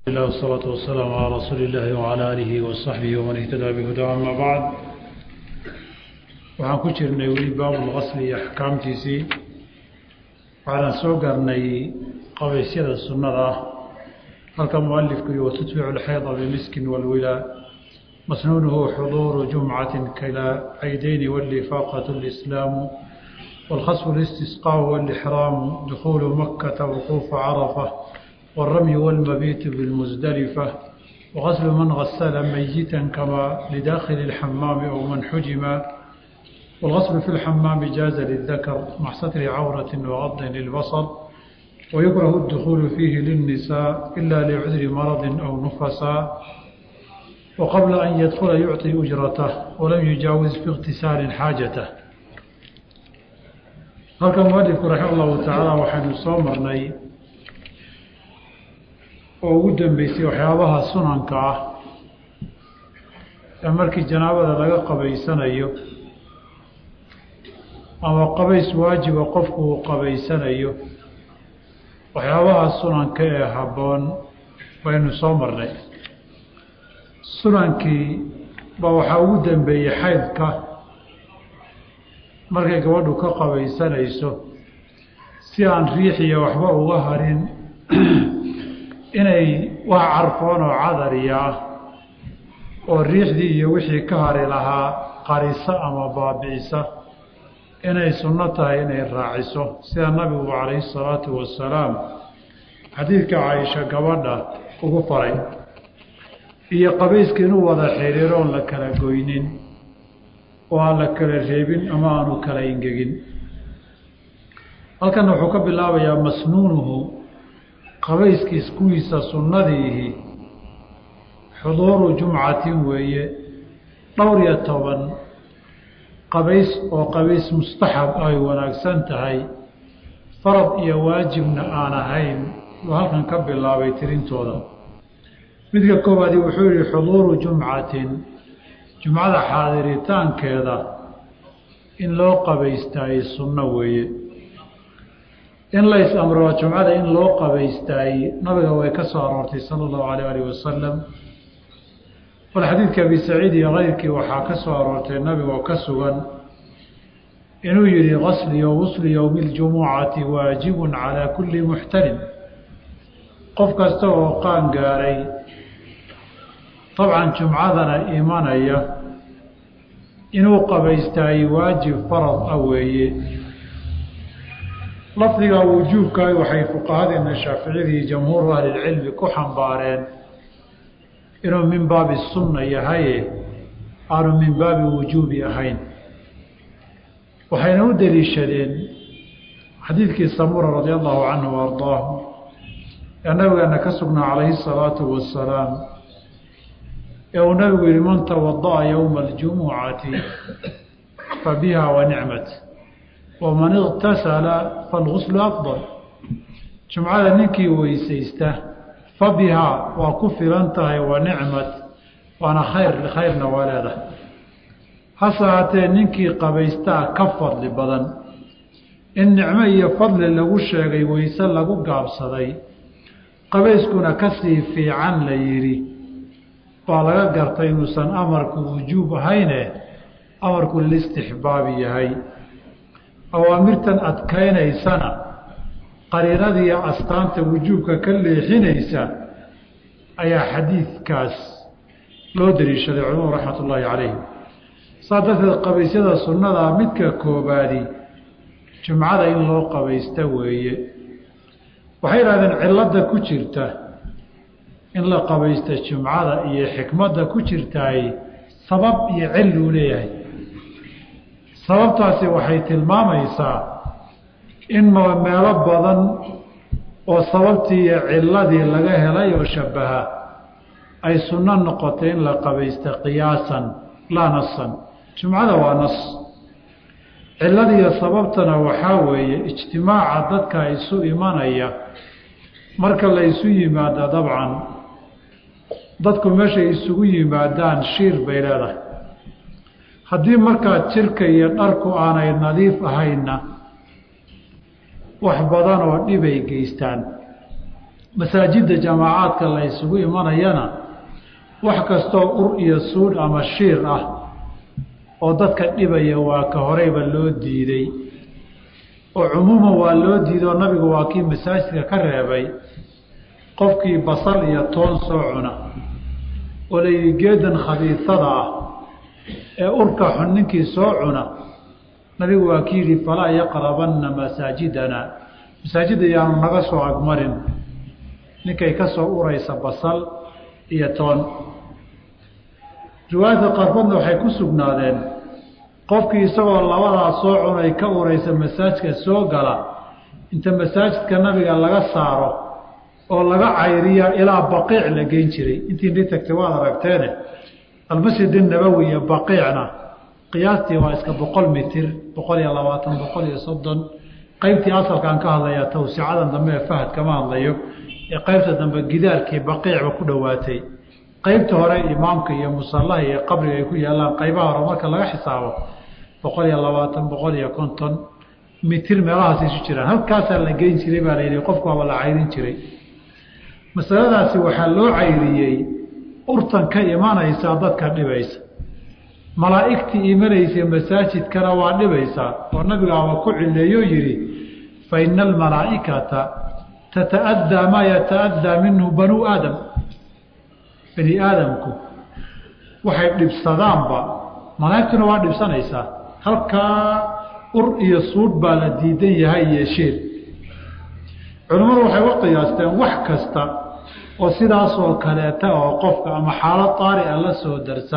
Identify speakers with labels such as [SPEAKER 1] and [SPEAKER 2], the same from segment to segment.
[SPEAKER 1] الله والصلاة والسلام على رسول الله وعلى آله وصحبه ومن اهتدى بهدى أما بعد waxaan ku jirnay weli baabulqasli iyo axkaamtiisii waxaanan soo gaarnay qabaysyada sunnada ah halka mualifku iyo watutbicu lxayda bimiskin walwilaa masnuunuhu xuduuru jumcatin kala caydayni walifaaqat lislaamu والخصف الاستسقاء والإحرام دخول مكة وقوف عرفة والرمي والمبيت بالمزدلفة وغسل من غسل ميتا كما لداخل الحمام أو من حجم والغسل في الحمام جاز للذكر مع ستر عورة وغض للبصر ويكره الدخول فيه للنساء إلا لعذر مرض أو نفساء وقبل أن يدخل يعطي أجرته ولم يجاوز في اغتسال حاجته halka mualifku raxima allahu tacaala waxaynu soo marnay oo ugu dambeysay waxyaabaha sunanka ah ee markii janaabada laga qabaysanayo ama qabays waajiba qofku uu qabaysanayo waxyaabaha sunanka ee habboon baynu soo marnay sunankii baa waxaa ugu dambeeyey xaydka markay gabadhu ka qabaysanayso si aan riixiya waxba uga harin inay wax carfoon oo cadariya ah oo riixdii iyo wixii ka hari lahaa qarisa ama baabi'isa inay sunno tahay inay raaciso sida nabigu calayhi salaatu wasalaam xadiidka caaisha gabadha ugu faray iyo qabayska inuu wada xiriiroon la kala goynin oo aan la kala reebin ama aanu kala ingegin halkana wuxuu ka bilaabayaa masnuunuhu qabayskiis kuwiisa sunnadiihi xuduuru jumcatin weeye dhowr iyo toban qabays oo qabays mustaxab ay wanaagsan tahay farad iyo waajibna aan ahayn uu halkan ka bilaabay tirintooda midka koowaadi wuxuu yihi xuduuru jumcatin jumcada xaadiritaankeeda in loo qabaystaayey sunno weeye in lays amro jumcada in loo qabaystaayey nabiga way ka soo aroortay sala allahu alayh alih wasalam bal xadiidka abi saciid iyo keyrkii waxaa ka soo aroortay nabigoo ka sugan inuu yihi qasli o guslu yowmi ljumucati waajibun calaa kulli muxtalim qof kasta oo qaan gaaray dabcan jumcadana imanaya inuu qabaystaayey waajib farad ah weeye lafdiga wujuubkaay waxay fuqahadeena shaaficiyadii jamhuuru ahlilcilmi ku xambaareen inuu min baabi sunna yahaye aanu min baabi wujuubi ahayn waxayna u deliishadeen xadiidkii samura radia allahu canhu wa ardaahu ee nabigeena ka sugnaa calayhi salaatu wasalaam ee uu nabigu yihi man tawada'a yowma aljumucati fa biha wa nicmat waman iqtasala falguslu afdal jumcada ninkii weysaysta fa bihaa waa ku filan tahay wa nicmat waana khayr khayrna waa leedahay hase haatee ninkii qabaystaa ka fadli badan in nicmo iyo fadli lagu sheegay weyse lagu gaabsaday qabayskuna kasii fiican la yidhi baa laga gartay inuusan amarku wujuub ahayne amarku lilistixbaabi yahay awaamirtan adkaynaysana qariinadiiyo astaanta wujuubka ka leexinaysa ayaa xadiidkaas loo daliishaday culimadu raxmat ullaahi calayhim saa darteed qabaysyada sunnadaa midka koobaadi jumcada in loo qabaysta weeye waxay yidhahdeen cilladda ku jirta in la qabaysta jumcada iyo xikmadda ku jirtaay sabab iyo cilluu leeyahay sababtaasi waxay tilmaamaysaa in meelo badan oo sababtii iyo cilladii laga helay oo shabbaha ay sunno noqotay in la qabaysta qiyaasan laa nasan jumcada waa nas cilladiiyo sababtana waxaa weeye ijtimaaca dadka isu imanaya marka la isu yimaado dabcan dadku meeshay isugu yimaadaan shiir bay leedahay haddii markaa jirka iyo dharku aanay nadiif ahaynna wax badan oo dhibay geystaan masaajidda jamaacaadka la ysugu imanayana wax kastoo ur iyo suudh ama shiir ah oo dadka dhibaya waa ka horeyba loo diiday oo cumuuman waa loo diiday oo nabigu waa kii masaajidka ka reebay qofkii basal iyo toon soo cuna oo layidhi geedan khabiisada ah ee urka xun ninkii soo cuna nabigu waa ki yidhi falaa yaqrabanna masaajidana masaajidda yaanu naga soo agmarin ninkay ka soo uraysa basal iyo toon riwaayadka qaarkoodna waxay ku sugnaadeen qofkii isagoo labadaas soo cunay ka uraysa masaajidka soo gala inta masaajidka nabiga laga saaro oo laga cayriya ilaa baqiic la geyn jiray intii ni tagtay waad aragteene almasjid inabowi iyo baqiicna qiyaastii waa iska boqol mitir boqol iyo labaatan boqol iyo soddon qaybtii asalkaan ka hadlayaa tawsicadan dambe ee fahad kama hadlayo ee qaybta dambe gidaarkii baqiicba ku dhowaatay qaybta hore imaamka iyo musallaha iyo qabriga ay ku yaallaan qaybaha hore marka laga xisaabo boqol iyo labaatan boqol iyo konton mitir meelahaas isu jiraan halkaasaa la geyn jiray baa la yidhi qofku waaba la cayrin jiray masaladaasi waxaa loo cayriyey urtan ka imanaysaa dadka dhibaysa malaa'igtii imanaysa masaajidkana waa dhibaysaa oo nabigaaba ku cileeyoo yidhi fa ina almalaa'ikata tata'addaa maa yata'addaa minhu banuu aadam bani aadamku waxay dhibsadaanba malaa'igtuna waa dhibsanaysaa halkaa ur iyo suudh baa la diidan yahay iyo sheer culimmadu waxay uga qiyaasteen wax kasta oo sidaasoo kaleeta oo qofka ama xaalad taari a la soo darsa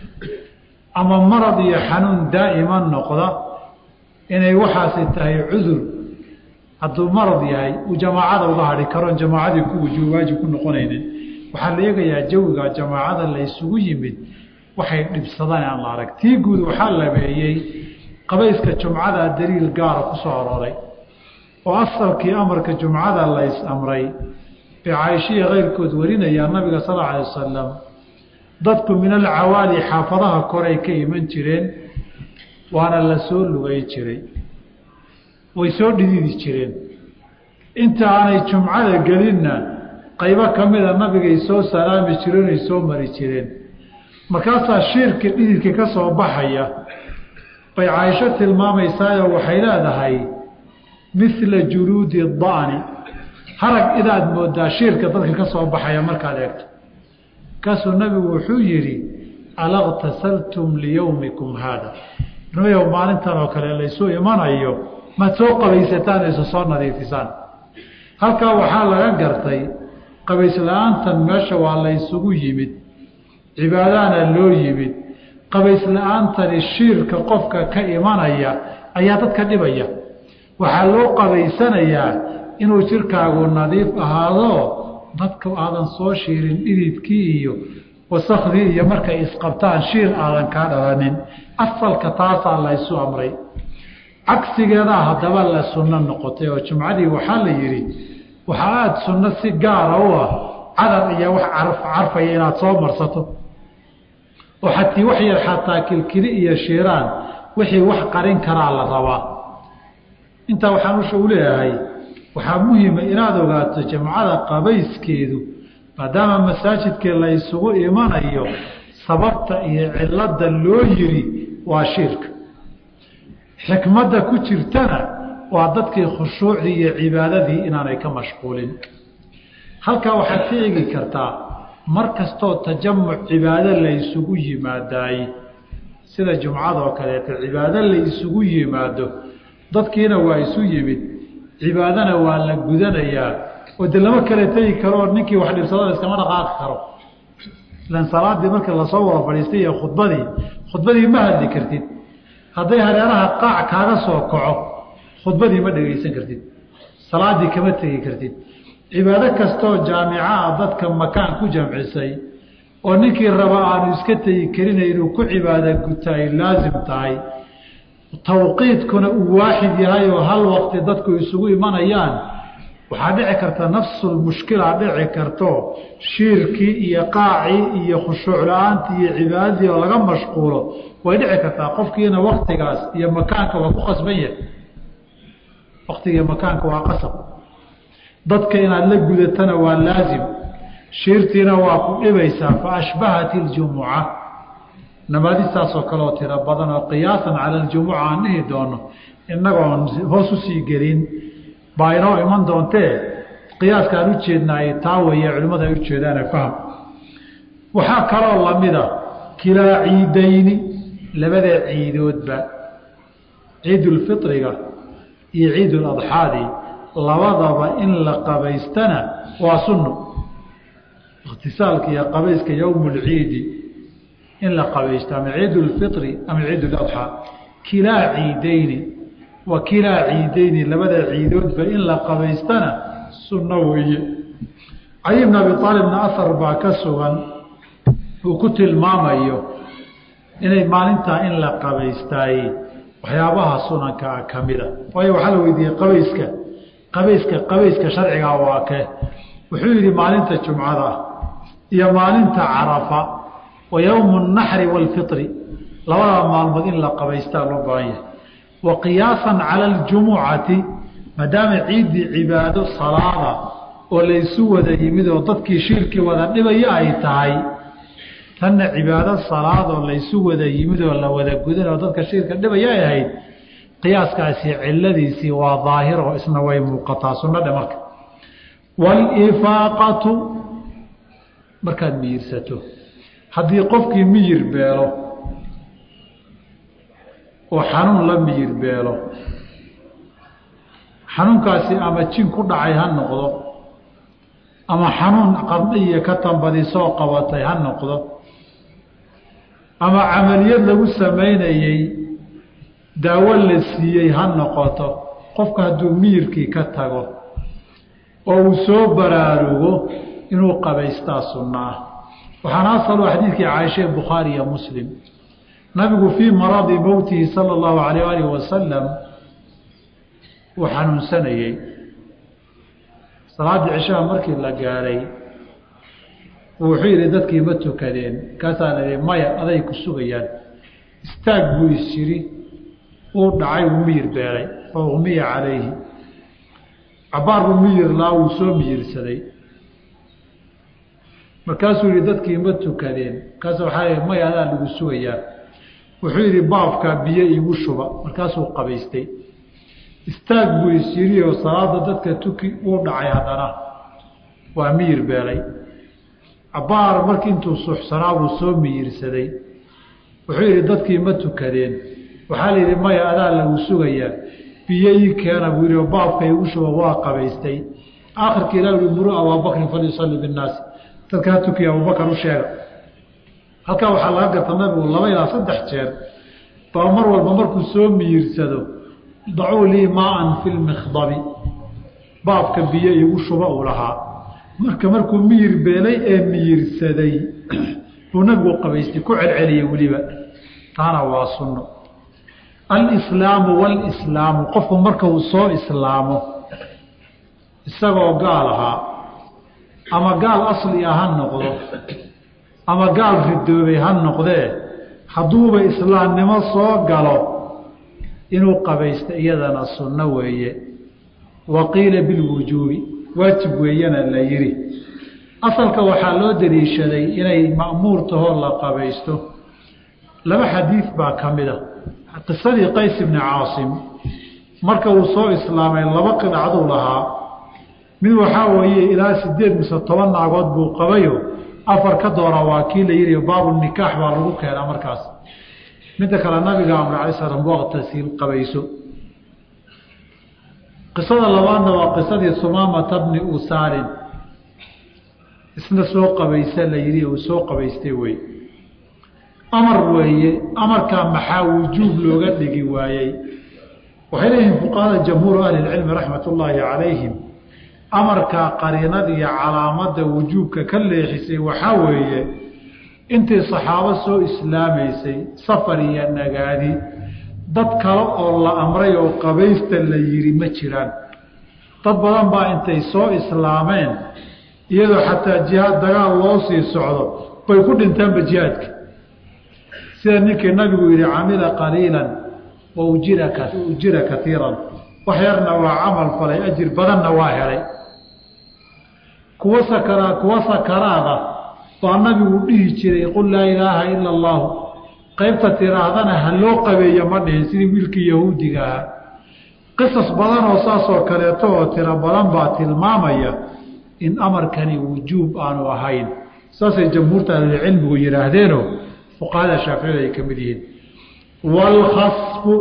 [SPEAKER 1] ama marad iyo xanuun daa'ima noqda inay waxaasi tahay cudur hadduu marad yahay uu jamaacada uga hadhi karoon jamaacadii ku wujuub waajib ku noqonaynin waxaa la eegayaa jawiga jamaacada la ysugu yimid waxay dhibsadaan aan la arag tii guud waxaa labeeyey qabayska jumcada daliil gaara ku soo arooray oo asalkii amarka jumcada la ys amray bay caaishiya keyrkood warinayaa nabiga sal alla alay wasalam dadku min alcawaali xaafadaha koray ka iman jireen waana la soo lugay jiray way soo dhididi jireen inta aanay jumcada gelinna qaybo ka mida nabigay soo salaami jireen ay soo mari jireen markaasaa shiirka dhididka ka soo baxaya bay caaisho tilmaamaysaayoo waxay leedahay mila juluudi da'ni harag inaad moodaa shiirka dadka ka soo baxaya markaad eegto markaasuu nabigu wuxuu yidhi alaqtasaltum liyowmikum haada nimayow maalintan oo kale laysu imanayo maad soo qabaysataan isu soo nadiifisaan halkaa waxaa laga gartay qabaysla'aantan meesha waa laysugu yimid cibaadahana loo yimid qabaysla'aantani shiirka qofka ka imanaya ayaa dadka dhibaya waxaa loo qabaysanayaa inuu jirkaagu nadiif ahaado dadka aadan soo shiirin dhididkii iyo wasakhdii iyo markay isqabtaan shiir aadan kaa dhalanin asalka taasaa laysu amray cagsigeedaa haddaba la sunno noqotay oo jumcadii waxaa la yidhi waxaa aada sunno si gaara u ah cadar iyo wax carfaya inaad soo marsato oo xatii wax yar xataa kilkili iyo shiiraan wixii wax qarin karaa la rabaa intaa waxaan usha u leeyahay waxaa muhima inaad ogaato jamcada qabayskeedu maadaama masaajidkii la ysugu imanayo sababta iyo cilada loo yiri waa shiirka xikmadda ku jirtana waa dadkii khushuucdii iyo cibaadadii inaanay ka mashquulin halkaa waxaad ka eegi kartaa mar kastoo tajamuc cibaado la ysugu yimaadaay sida jumcadoo kaleeto cibaado la isugu yimaado dadkiina waa isu yimid cibaadana waa la gudanayaa oo de lama kala tegi karo oo ninkii wax dhibsadada iskama dhaqaaqi karo ilan salaadii marka lasoo wada fadhiistay iyo khudbadii khudbadii ma hadli kartid hadday hareeraha qaac kaaga soo kaco khudbadii ma dhegaysan kartid salaadii kama tegi kartid cibaado kastoo jaamicaa dadka makaan ku jamcisay oo ninkii raba aanu iska tegi karina inuu ku cibaado guta ay laasim tahay tawqiidkuna uu waaxid yahay oo hal waqti dadku isugu imanayaan waxaa dhici karta nafsulmushkila dhici karto shiirkii iyo qaacii iyo khushuuc la-aantii iyo cibaadadii oo laga mashquulo way dhici kartaa qofkiina waktigaas iyo makaanka waa ku qasban yahay waktigiiyo makaanka waa qasab dadka inaad la gudatana waa laasim shiirtiina waa ku dhibaysaa fa ashbahat iljumuca namaadistaasoo kaleoo tiro badan oo qiyaasan cala aljumuca aan dhihi doono innagoon hoos usii gelin baa inoo iman doontee qiyaaska aan u jeednaay taa weeye culimmada ay ujeedaane faham waxaa kaloo lamida kilaa ciidayni labada ciidoodba ciidulfitriga iyo ciiduladxaadi labadaba in la qabaystana waa sunno ikhtisaalka iyo qabayska yowmulciidi in la qabaysto ama ciidulfitri ama ciiduladxaa kilaa ciidayni wa kilaa ciidayni labada ciidoodba in la qabaystana sunno weeye cali bn abi aalibna ahar baa ka sugan uu ku tilmaamayo inay maalintaa in la qabaystaay waxyaabaha sunankaa ka mida waayo waxaa la weydiiyey qabayska qabayska qabayska sharcigaa waa ke wuxuu yidhi maalinta jumcada iyo maalinta carafa wa yowmu naxri waalfitri labada maalmood in la qabaystaa loo baahan yahay wa qiyaasan cala aljumucati maadaama ciiddii cibaado salaada oo laysu wada yimid oo dadkii shirkii wada dhibaya ay tahay tanna cibaado salaadoo laysu wada yimid oo la wada gudan oo dadka shirka dhibaya ay ahayd qiyaaskaasi ciladiisii waa daahiro isna way muuqataa sunnadhe marka waalifaaqatu markaad miyirsato haddii qofkii miyir beelo oo xanuun la miyir beelo xanuunkaasi ama jin ku dhacay ha noqdo ama xanuun qardhiya ka tambadisoo qabatay ha noqdo ama camaliyad lagu samaynayey daawo la siiyey ha noqoto qofka hadduu miyirkii ka tago oo uu soo baraarugo inuu qabaystaa sunno ah waxaana asalu xadiidkii caaisha bukhaari iyo muslim nabigu fii maradi mowtihi sala allahu alayh alih wasalam uu xanuunsanayey salaaddii cishaha markii la gaadhay wuxuu yidhi dadkii ma tukadeen kaasaa la yihi maya aday ku sugayaan istaag buu is yidhi uu dhacay wuu miyir beelay fa umiya calayhi cabaar buu miyir laa wuu soo miyirsaday markaasuu yihi dadkii ma tukadeen markaasa waxaa yihi maya adaa lagu sugayaa wuxuu yidhi baabkaa biyo iigu shuba markaasuu qabaystay istaag buu is yidhi oo salaada dadka tuki uu dhacay haddana waa miyir beelay cabaar markii intuu suxsanaa buu soo miyirsaday wuxuu yidhi dadkii ma tukadeen waxaa la yidhi maya adaa lagu sugayaa biyo ii keena buu yidhi oo baabka iigu shuba waa qabaystay aakhirka ilah uhi muruu abaabakrin falyusalli binnaasi dadka ha tukiya abubakar u sheega halkaa waxaa laga garta nabigu laba ilaa saddex jeer baa mar walba markuu soo miyirsado dacuu lii maaan fi lmikhdabi baabka biyo iigu shuba uu lahaa marka markuu miyir beelay ee miyirsaday buu nabigu qabaystay ku celceliyey weliba taana waa sunno alislaamu walislaamu qofku marka uu soo islaamo isagoo gaal ahaa ama gaal asli ah ha noqdo ama gaal ridoobay ha noqdee hadduuba islaamnimo soo galo inuu qabaysto iyadana sunno weeye wa qiila bilwujuubi waajib weeyana la yidhi asalka waxaa loo daliishaday inay ma'muur tahoo la qabaysto laba xadiid baa ka mid a qisadii qays ibni caasim marka uu soo islaamay laba qidacduu lahaa mid waxaa weeye ilaa sideed mise toban naagood buu qabayo afar ka doona waa kii la yidhi baabulnikaax baa lagu keenaa markaas midda kale nabiga amre alay slam waqtasiil qabayso qisada labaadna waa qisadii sumaamata bni usaalin isna soo qabaysa la yidhi uu soo qabaystay wey amar weeye amarkaa maxaa wujuub looga dhigi waayey waxay leeyihiin fuqahada jamhuuru ahlilcilmi raxmat ullaahi calayhim amarkaa qariinada iyo calaamadda wujuubka ka leexisay waxaa weeye intii saxaabo soo islaamaysay safar iyo nagaadi dad kale oo la amray oo qabaysta la yidhi ma jiraan dad badan baa intay soo islaameen iyadoo xataa jihaad dagaal loo sii socdo bay ku dhintaanba jihaadka sida ninkii nabigu yidhi camila qaliilan wa ujira ujira kaiiran wax yarna waa camal falay ajir badanna waa helay kuwa sakara kuwa sakaraada baa nabigu dhihi jiray qul laa ilaaha ila allahu qaybta tiraahdana ha loo qabeeyo ma dhihin sidii wiilkii yahuudiga ahaa qisas badan oo saasoo kaleeto oo tiro badan baa tilmaamaya in amarkani wujuub aanu ahayn saasay jamhuurta ahlulcilmigu yidhaahdeenoo fuqahada shaaficida ay ka mid yihiin waalkhasfu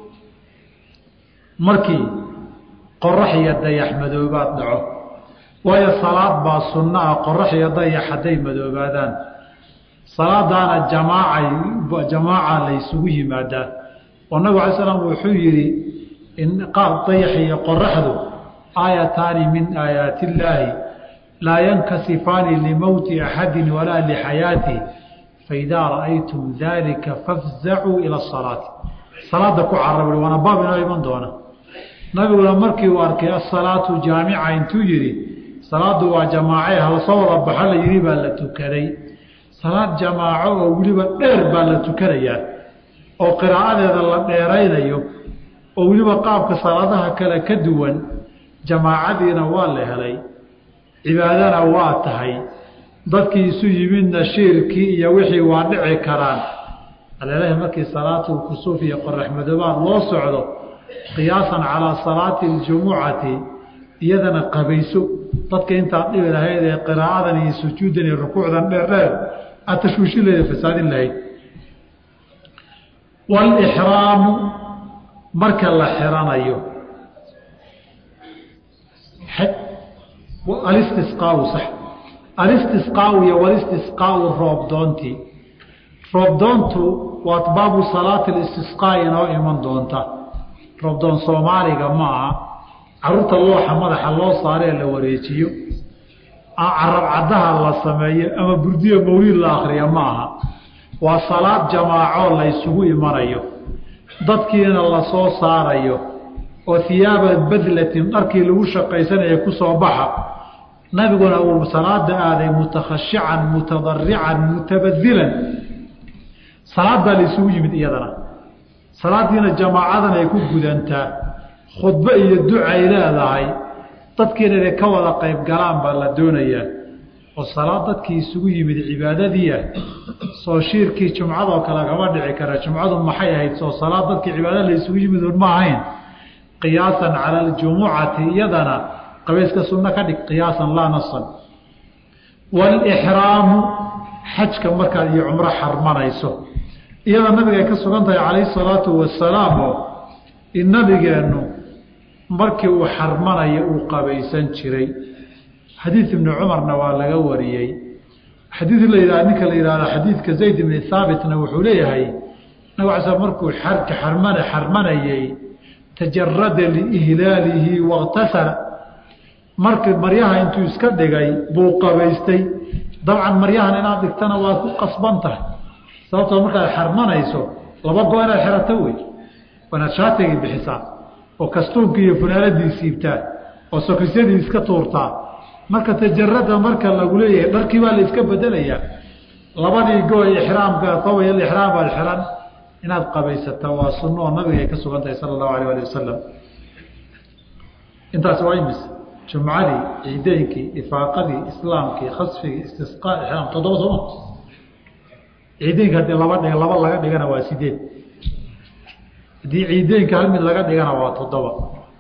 [SPEAKER 1] markii qorax iyo dayax madoobaad dhaco waayo salaad baa sunno ah qorax iyo dayax hadday madoobaadaan salaadaana jamaacay jamaaca la ysugu yimaadaa oo nabig alay slam wuxuu yidhi in qaab dayax iyo qoraxdu aayataani min aayaati illaahi laa yankasifaani limowti axadi walaa lixayaatih faidaa ra'aytum dalika fafzacuu ila asalaati salaada ku carab waana baab inoo iman doona nabiguna markii uu arkay asalaatu jaamica intuu yidhi salaadu waa jamaace halasoo wada baxa la yidhi baa la tukaday salaad jamaaco oo weliba dheer baa la tukanayaa oo qiraa'adeeda la dheeraynayo oo weliba qaabka salaadaha kale ka duwan jamaacadiina waa la helay cibaadana waa tahay dadkii isu yimidna shiirkii iyo wixii waa dhici karaan alelahi markii salaatu kusuuf iyo qorax madoobaad loo socdo qiyaasan calaa salaati aljumucati iyadana qabayso dadka intaad dhibi lahayd ee qiraa'adan iyo sujuuddan iyo rukuucdan dheerdheer aad tashwiishin lahayd fasaadin lahayd waalixraamu marka la xiranayo alistisqaau sax alistisqaau iyo walistisqaau roobdoontii roobdoontu waa baabu salaati listisqaa inoo iman doonta roobdoon soomaaliga ma aha caruurta looxa madaxa loo saaree la wareejiyo carab caddaha la sameeyo ama burdiyo mawliid la akriya ma aha waa salaad jamaacoo la ysugu imanayo dadkiina lasoo saarayo oo hiyaaba badlatin dharkii lagu shaqaysanaya ku soo baxa nabiguna uu salaada aaday mutakhashican mutadarican mutabadilan salaadaa la isugu yimid iyadana salaadiina jamaacadan ay ku gudantaa khudbo iyo ducay leedahay dadkiina inay ka wada qayb galaan baa la doonayaa oo salaad dadkii isugu yimid cibaadadiia soo shiirkii jumcadoo kale kama dhici kara jumcadu maxay ahayd soo salaad dadkii cibaadada la isugu yimid un ma ahayn qiyaasan cala aljumucati iyadana qabayska sunno ka dhig qiyaasan laa nasan waalixraamu xajka markaad iyo cumro xarmanayso iyada nabiga ay ka sugan tahay calayhi salaatu wasalaam oo in nabigeennu markii uu xarmanaya uu qabaysan jiray xadiid ibni cumarna waa laga wariyey xadiid la yidhah ninka la yidhahdo xadiidka zayd ibni haabitna wuxuu leeyahay nabig ala sl markuu xarka xarmana xarmanayey tajarada liihlaalihi wakhtasala markii maryaha intuu iska dhigay buu qabaystay dabcan maryahan inaad dhigtana waad ku qasban tahay sababtoo markaad xarmanayso laba go inaad xerato wey waanaad shaatigii bixisaa oo kastuunkii iyo funaaladii siibtaa oo sokisyadii iska tuurtaa marka tajarada marka lagu leeyahay dharkii baa la iska bedelayaa labadii go ixraamka taway ixraam baad xiran inaad qabaysataa waa sunno oo nabiga ay ka sugan tahay sala allahu alayh ali wasalam intaas waa imis jumcadii ciideynkii ifaaqadii islaamkii khasfigii istisqaa ixraam toddoba sooma ciideynka haddii laba dhig laba laga dhigana waa sideed haddii ciideynka hal mid laga dhigana waa toddoba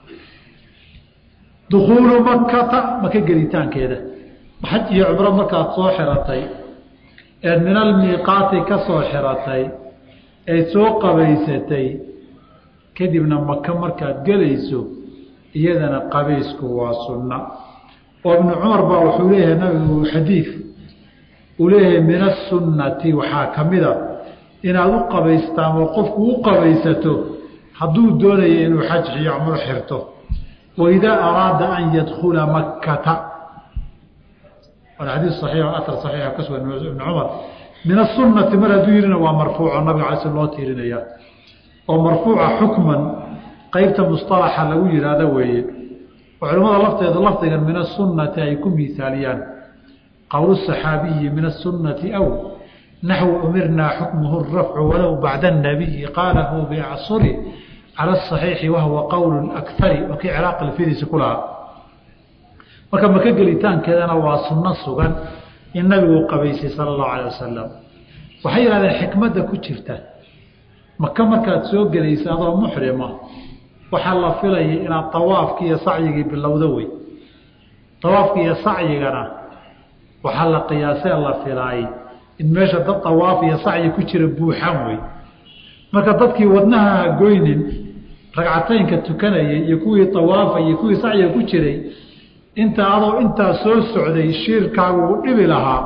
[SPEAKER 1] dukuulu makata maka gelitaankeeda xaj iyo cumro markaad soo xiratay eed min almiiqaati ka soo xiratay eed soo qabaysatay kadibna maka markaad gelayso iyadana qabaysku waa sunna oo ibnu cumar baa wuxuu leeyahay nabigu xadiid uu leeyahay min asunnati waxaa ka mida inaad u qabaystaan oo qofku u qabaysato hadduu doonaya inuu xaj iyo cumro xirto waidaa araada an yadkula makkata waana xadiis saxiix o aar saxiixa ka sugan ibn cumar min asunati mar hadduu yihina waa marfuuco nabiga alay sl loo tiirinaya oo marfuuca xukman qeybta musطalaxa lagu yihahdo weeye oo culimmada lafteeda lafdigan min asunati ay ku miisaaliyaan qowl صaxaabiyi min asunati aw naxwu umirnaa xukmuhu rafcu walow bacda الnabiyi qaalahu biacsuri calى الصaxiixi wahuwa qowl akari oo kii ciraaq alfidiisi ku lahaa marka maka gelitaankeedana waa sunno sugan in nabigu qabaysay sala allahu alayh wasalam waxay yidhahdeen xikmadda ku jirta maka markaad soo gelaysa adoo muxrima waxaa la filayay inaad tawaafkii iyo sacyigii bilowdo wey tawaafki iyo sacyigana waxaa la qiyaasee la filaayay in meesha dad tawaaf iyo sacyi ku jira buuxan wey marka dadkii wadnaha goynin ragcataynka tukanayay iyo kuwii tawaafay iyo kuwii sacyiga ku jiray inta adoo intaa soo socday shiirkaagu u dhibi lahaa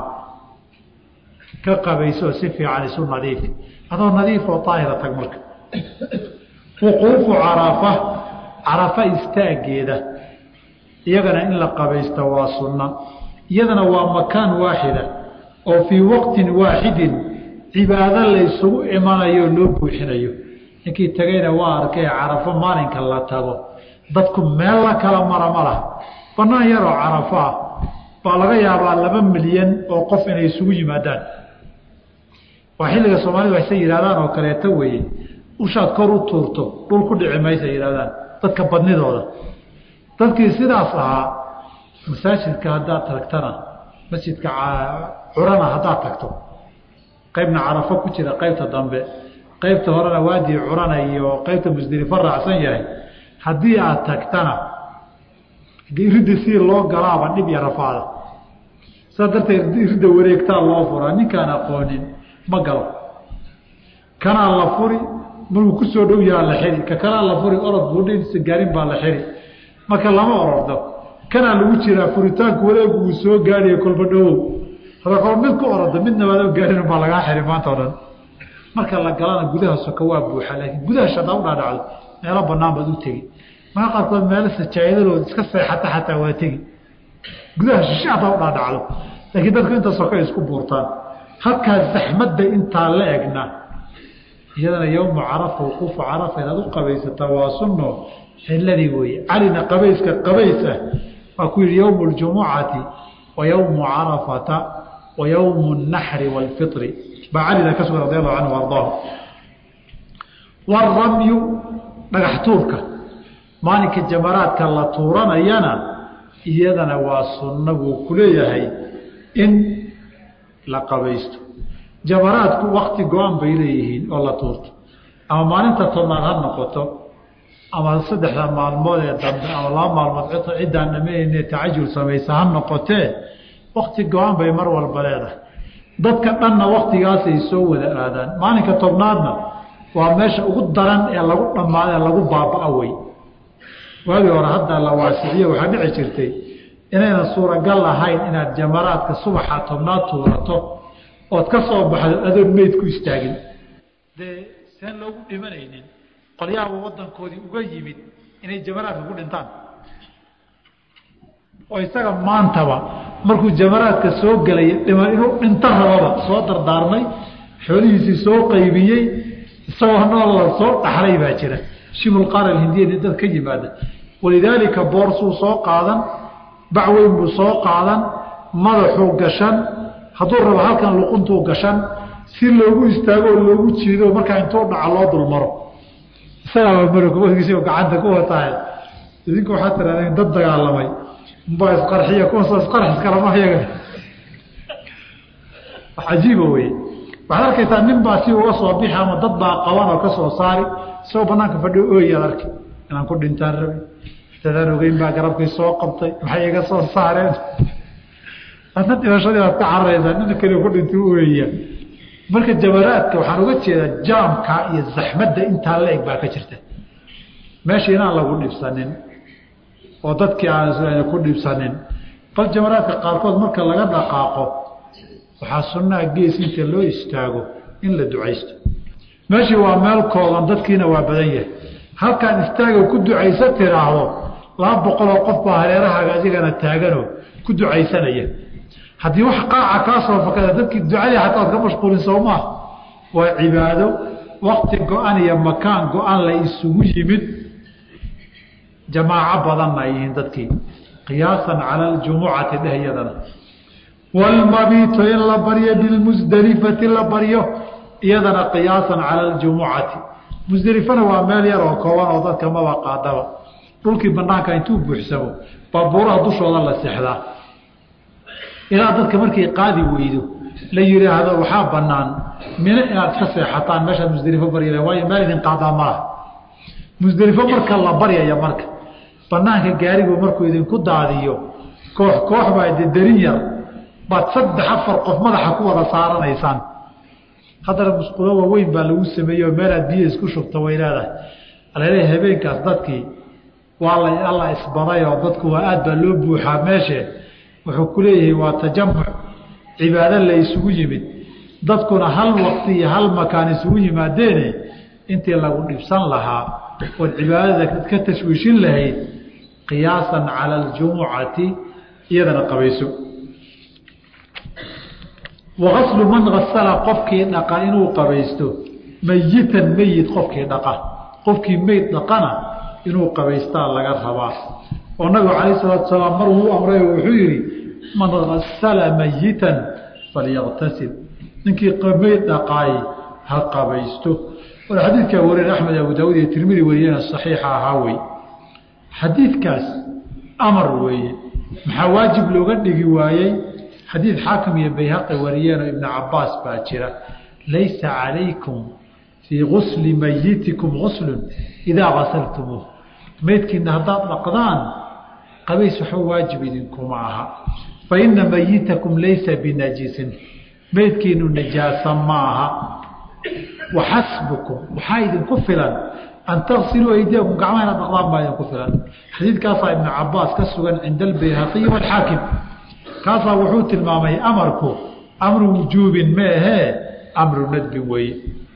[SPEAKER 1] ka qabayso si fiican isu nadiifi adoo nadiif oo daahira tag marka wuquufu carafa carafa istaageeda iyagana in la qabaysta waa sunna iyadana waa makaan waaxida oo fii waqtin waaxidin cibaado laysugu imanayo loo buuxinayo ninkii tagayna waa arkay carafo maalinka la tago dadku meel la kala mara ma laha banaan yaroo carafo ah baa laga yaabaa laba milyan oo qof inay isugu yimaadaan waa xilliga soomaalida waxay yidhahdaan oo kaleeto weeye ushaad kor u tuurto dhul ku dhici maysa yidhahdaan dadka badnidooda dadkii sidaas ahaa masaajidka haddaad tagtana masjidka curana haddaad tagto qaybna carafo ku jira qaybta dambe qaybta horena waadii curana iyo qaybta musdelifo raacsan yahay haddii aad tagtana ridda si loo galaaba dhib iyo rafaada saas darteed ridda wareegtaa loo furaa ninkaan aqoonin ma galo kanaa la furi markuu kusoo dhow yahaa la xiri ka kanaa la furi orod buudhiisa gaarin baa la xiri marka lama orordo kanaa lagu jiraa furitaanku wareegu uu soo gaadhiyo kolba dhowow hadakoo mid ku orordo midna waadoo gaarin baa lagaa xiri maanta o dhan marka la galana gudaha soka waa buuxa laakiin gudaha shadaa u dhaadhacdo meelo banaan baad u tegi maa qaarkood meelo sajaayadalood iska seexata xataa waa tegi gudaha shishe hadaa u dhaadhacdo laakiin dadku inta soka isku buurtaan halkaa zaxmadda intaa la egna iyadana yowmu carafa wuquufu carafa inaad u qabaysataa waa sunno xilladii weeye calina qabayska qabays ah waa ku yihi yowmu ljumucati wa yowmu carafata wa yowmu naxri waalfitri baa calina ka sugan radi allahu canhu ardaahu waaramyu dhagax tuurka maalinka jamaraadka la tuuranayana iyadana waa sunno buu ku leeyahay in la qabaysto jamaraadku wakti go-an bay leeyihiin oo la tuurto ama maalinta tobnaad ha noqoto ama saddexda maalmood ee dambe ama laba maalmood ciddaan dhamayne tacajul samaysa ha noqotee wakti go-an bay mar walba leedahay dadka dhanna waktigaasay soo wada aadaan maalinka tobnaadna waa meesha ugu daran ee lagu dhammaada ee lagu baaba-a wey waagii hore hadda la waasiciye waxaa dhici jirtay inaynan suuragal ahayn inaad jamaraadka subaxa tobnaad tuurato ood ka soo baxdo adoon meyd ku istaagin dee seen loogu dhimanaynin qolyaaba wadankoodii uga yimid inay jamaraadka ku dhintaan oo isaga maantaba markuu jamaraadka soo gelaya dhiman inuu dhinto rababa soo dardaarmay xoolihiisii soo qaybiyey isagoo nool la soo dhaxlay baa jira shibulqaar alhindiyani dad ka yimaada walidaalika boorsuu soo qaadan bacweyn buu soo qaadan madaxuu gashan hadduu rabo halkan luquntuu gashan si loogu istaago oo loogu jiido markaa intuu dhaca loo dulmaro isagaaba marogisi gacanta ku watahay idinku waxaa tirahdeen dad dagaalamay umbaa isqarxiya kuwaasoo isqarx iskalama yaga wax cajiiba weye waxaad arkaysaa nin baa si uga soo bixi ama dad baa qaban oo ka soo saari isagoo banaanka fadhiyo ooyaad arki inaan ku dhintaan rabi dadaan ogeyn baa garabkii soo qabtay maxay iga soo saareen adna dhimashadii baad ka cararaysaa nina keliya ku dhintay u ooyaya marka jamaraadka waxaan uga jeedaa jaamka iyo zaxmadda intaa la eg baa ka jirta meesha inaan lagu dhibsanin oo dadkii aan ku dhibsanin bal jamaraadka qaarkood marka laga dhaqaaqo waxaa sunnaha gees inta loo istaago in la ducaysto meeshii waa meel kooban dadkiina waa badan yahay halkaan istaaga ku ducaysa tiraahdo laba boqoloo qof baa hareerahaaga adigana taaganoo ku ducaysanaya haddii wax qaaca kaa soo fakada dadkii ducadii xataa ad ka mashquulin soomaa waa cibaado wakti go-an iyo makaan go-an la isugu yimid jamaaco badanna ay yihiin dadkii qiyaasan cala aljumucati dheh iyadana waalmabiito in la baryo bilmusdelifati la baryo iyadana qiyaasan cala aljumucati musdelifana waa meel yar oo kooban oo dadka maba qaadaba dhulkii banaanka intuu buuxsamo baabuuraha dushooda la seexdaa ilaa dadka markay qaadi weydo la yidhaahdo waxaa banaan mino inaad ka seexataan meeshaad musdelifo barya waayo meel idin qaadaa malaha musdelifo marka la baryaya marka banaanka gaarigu markuu idinku daadiyo koox koox baa dedarin yar baad saddex afar qof madaxa ku wada saaranaysaan haddana musqulo waaweyn baa lagu sameeyey oo meelaad biyo isku shubta way leedahay alale habeenkaas dadkii waa la alla isbaday oo dadku waa aad baa loo buuxaa meeshe wuxuu ku leeyahay waa tajamuc cibaado la isugu yimid dadkuna hal waqti iyo hal makaan isugu yimaadeene intii lagu dhibsan lahaa ood cibaadada ka tashwiishin lahayd qiyaasan cala aljumucati iyadana qabayso wagaslu man asala qofkii dhaqa inuu qabaysto mayitan meyit qofkii dhaqa qofkii meyd dhaqana inuu qabaystaa laga rabaa oo nabigu calayh salaatu salaam mar uu amray wuxuu yihi man asala mayitan falyaqtasil ninkii meyd dhaqaay ha qabaysto war xadiidkaa wariyeen axmed abu daawud iyo tirmidi wariyena saxiixa ahaa wey xadiidkaas amar weeye maxaa waajib looga dhigi waayey xadiid xaakim iyo bayhaqi wariyeenoo ibnu cabaas baa jira laysa calaykum fii gusli mayitikum guslun idaa gasaltumuuh meydkiina haddaad dhaqdaan qabays waxba waajib idinkuma aha fa ina mayitakum laysa binajisin meydkiinu najaasa ma aha waxasbukum waxaa idinku filan an tagsiluu aydiyakum gacmaha inaad dhaqdaan baa idinku filan xadiidkaasaa ibnu cabaas ka sugan cinda albayhaqiyi waalxaakim kaasaa wuxuu tilmaamay amarku amru wujuubin meehee amru nadbin weeye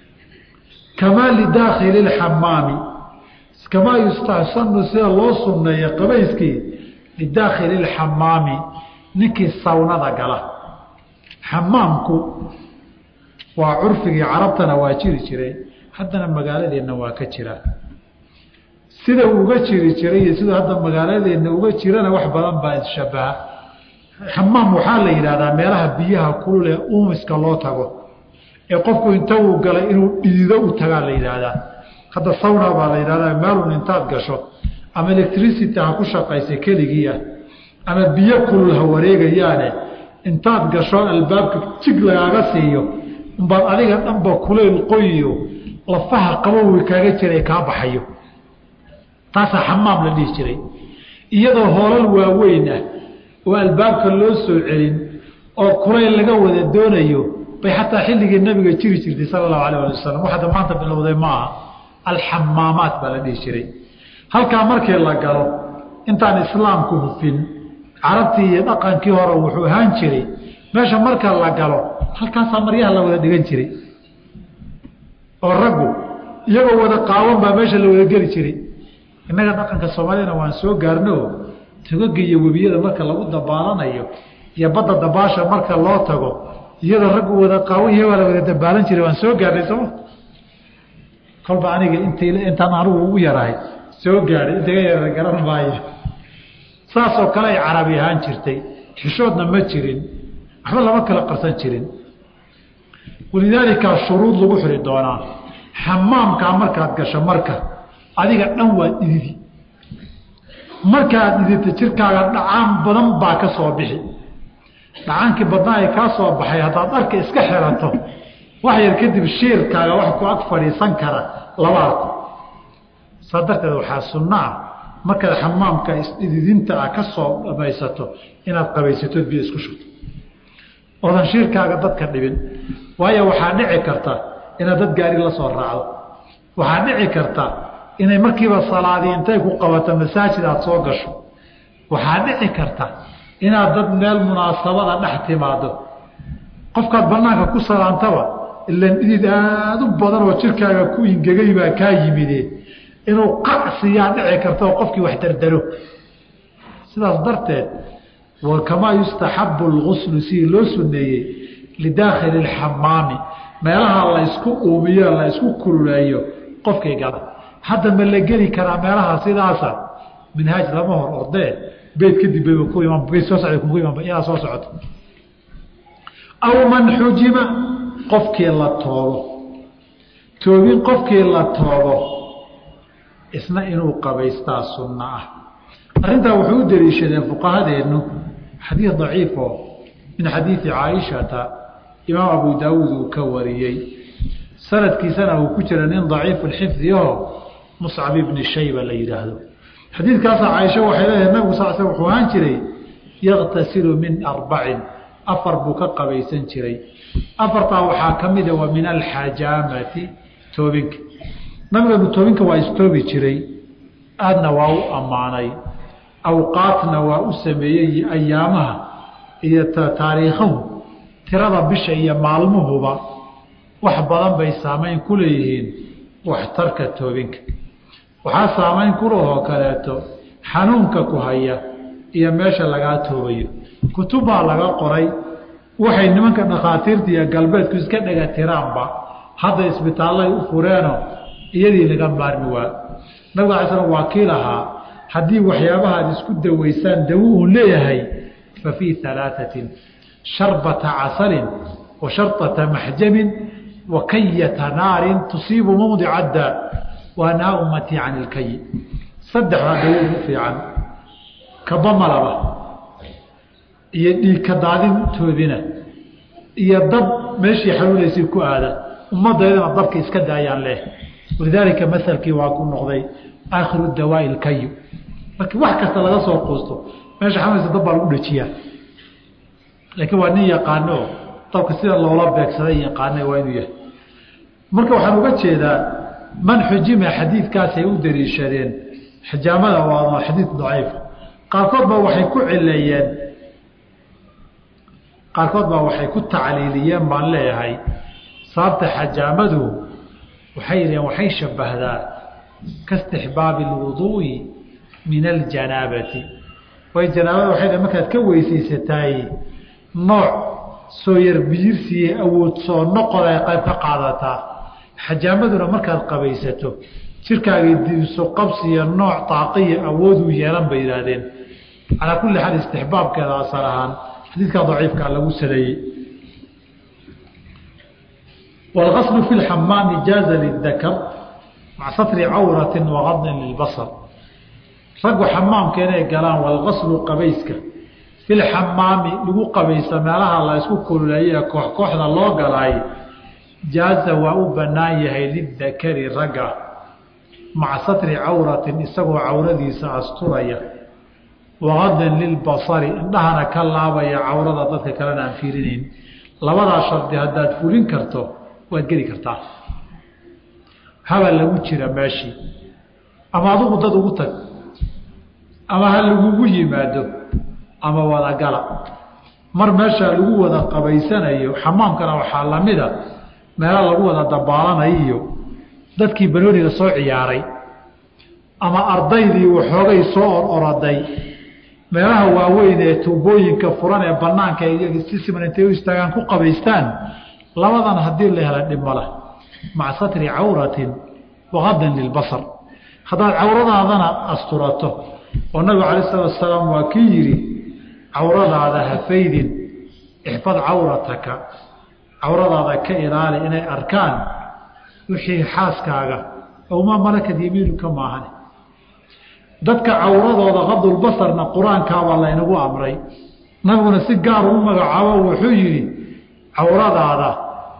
[SPEAKER 1] kamaa lidaakhili lxamaami kamaa yustaxsanu sida loo sunneeya qabayskii lidaakhili lxamaami ninkii sawnada gala xamaamku waa curfigii carabtana waa jiri jiray haddana magaaladeenna waa ka jiraa sida uga jiri jiray iyo sida hadda magaaladeenna uga jirana wax badan baa isshabaha xamaam waxaa la yidhahdaa meelaha biyaha kulul ee uumiska loo tago ee qofku inta uu galay inuu dhiido u tagaa la yidhaahdaa hadda sawna baa la yidhahdaa meelun intaad gasho ama electricity ha ku shaqaysa keligii ah ama biyo kulul ha wareegayaane intaad gasho albaabka jig lagaaga siiyo umbaad adiga dhanba kulayl qoyiyo lafaha qabowi kaaga jiray kaa baxayo taasaa xamaam la dhihi jiray iyadoo hoolal waaweyn ah oo albaabka loo soo celin oo kulayl laga wada doonayo bay xataa xilligii nabiga jiri jirtay sala allahu alah ali wasalam waxada maanta bilowday ma aha alxamaamaat baa la dhihi jiray halkaa markii la galo intaan islaamku hufin carabtii iyo dhaqankii hore wuxuu ahaan jiray meesha marka la galo halkaasaa maryaha la wada dhigan jiray oo raggu iyagoo wada qaawan baa meesha la wada geli jiray innaga dhaqanka soomaaliyana waan soo gaarnoo togaga iyo webiyada marka lagu dabaalanayo iyo badda dabaasha marka loo tago iyadoo raggu wada qaawan yahay waa la wada dabaalan jiray waan soo gaarnay sooma kolba aniga int intaan anigu ugu yarahay soo gaadhay intaga yara garan maayo saasoo kale ay carabi ahaan jirtay xishoodna ma jirin waxba lama kala qarsan jirin walidaalika shuruud lagu xiri doonaa xamaamkaa markaad gasho marka adiga dhan waa dhididi markaad dhididta jirkaaga dhacaan badan baa ka soo bixi dhacaankii badnaa ay kaa soo baxay haddaad dharka iska xirato wax yar kadib shiirkaaga wax ku ag fadhiisan kara laba arko saa darteed waxaa sunnaa markaad xamaamka isdhididinta ah ka soo dhamaysato inaad qabaysatood biyo isku shubto oodan shiirkaaga dadka dhibin waayo waxaa dhici karta inaad dad gaari la soo raacdo waxaa dhici karta inay markiiba salaadii intay ku qabato masaajid aad soo gasho waxaa dhici karta inaad dad meel munaasabada dhex timaado qofkaad banaanka ku salaantaba ilan dhidid aada u badan oo jirkaaga ku ingegay baa kaa yimide inuu qacsiyaa dhici karta oo qofkii wax dardaro sidaas darteed kamaa yustaxabu lguslu sidii loo suneeyey lidaakhili lxamaami meelaha la ysku uumiyo la ysku kululeeyo qofkii gala hadda ma la geli karaa meelaha sidaasa minhaaj lama hor ordee beyt kadib bayba ku iman beyt soo socda kugu iman iyadaa soo socoto aw man xujima qofkii la toobo toobin qofkii la toobo isna inuu qabaystaa sunno ah arrintaa wuxuu u daliishadeen fuqahadeennu xadiid daciifo min xadiidi caaishata imaam abu daawuud uu ka wariyey sanadkiisana uu ku jira nin daciifu xifdi aho muscab ibni shayba la yidhaahdo xadiidkaasa caaisha waxay leedahay nabigu sal sl wuxuu ahaan jiray yaktasilu min arbacin afar buu ka qabaysan jiray afartaa waxaa ka mida wa min alxajaamati toobinka nabigeenu toobinka waa istoobi jiray aadna waa u ammaanay awqaatna waa u sameeyey ayaamaha iyo taariikhahu tirada bisha iyo maalmuhuba wax badan bay saamayn ku leeyihiin waxtarka toobinka waxaa saamayn kulahoo kaleeto xanuunka ku haya iyo meesha lagaa toobayo kutubbaa laga qoray waxay nimanka dhakhaatiirta iyo galbeedku iska dhega tiraanba hadda isbitaallay u fureeno iyadii laga maarmi waa nabiga alay slam waa kii lahaa haddii waxyaabaha aad isku dawaysaan dawo uu leeyahay fa fii alaaatin sharbata casalin wa sharطata maxjamin wa kayata naarin tusiibu mawdica daa wa nahaa ummatii can ilkayi saddexdaa dawo ugu fiican kabamalaba iyo dhiig ka daadin toobina iyo dab meeshii xanuunaysay ku aada ummaddaydana dabka iska daayaan leh walidaalika masalkii waa ku noqday aakhiru dawaai ilkayu markii wax kasta laga soo quusto meesha xanuunaysa dab baa lagu dhajiyaa laakiin waa nin yaqaano dabka sida loola beegsaday yaqaana waa inuu yahay marka waxaan uga jeedaa man xujima xadiidkaasay u daliishadeen xijaamada waa xadiid daciif qaarkood baa waxay ku cileeyeen qaarkood baa waxay ku tacliiliyeen baan leeyahay sababta xajaamadu waxay yidhaheen waxay shabbahdaa kaistixbaabi alwuduu'i min aljanaabati way janaabada waxay dhaheen markaad ka weysaysataay nooc soo yar biyirsiiye awood soo noqod ay qayb ka qaadataa xajaamaduna markaad qabaysato jirkaagii diiso qabsiya nooc taaqiya awooduu yeelan bay yidhaahdeen calaa kulli xaal istixbaabkeeda asal ahaan xadiidkaa daciifkaa lagu saleeyey wاlgaslu fi اxamaami jaaza lidakar maca satri cawrati wagadin lilbasar raggu xamaamka inay galaan walgaslu qabayska fi lxamaami lagu qabaysa meelaha la ysku kululeeye koox kooxda loo galaay jaaza waa u bannaan yahay lidakari ragga maca satri cawratin isagoo cawradiisa asturaya waqadin lilbasari indhahana ka laabaya cawrada dadka kalena aan fiirinayn labadaa shardi haddaad fulin karto waad geli kartaa haba lagu jira meeshii ama adugu dad ugu tag ama ha lagugu yimaado ama wadagala mar meeshaa lagu wada qabaysanayo xamaamkana waxaa lamida meela lagu wada dabaalanayo iyo dadkii banooniga soo ciyaaray ama ardaydii waxoogay soo ororoday meelaha waaweyn ee tuubooyinka furan ee banaanka si siman intay u istaagaan ku qabaystaan labadan haddii la hela dhibmala maca satri cawratin waqadin lilbasar haddaad cawradaadana asturato oo nabigu calayi salatu asalaam waa kii yidhi cawradaada hafaydin ixfad cawrataka cawradaada ka ilaali inay arkaan wixii xaaskaaga owmaa malakad yamiinuka maahan dadka cawradooda qadulbasarna qur-aankaabaa laynagu amray nabiguna si gaar u magacaabo wuxuu yidhi cawradaada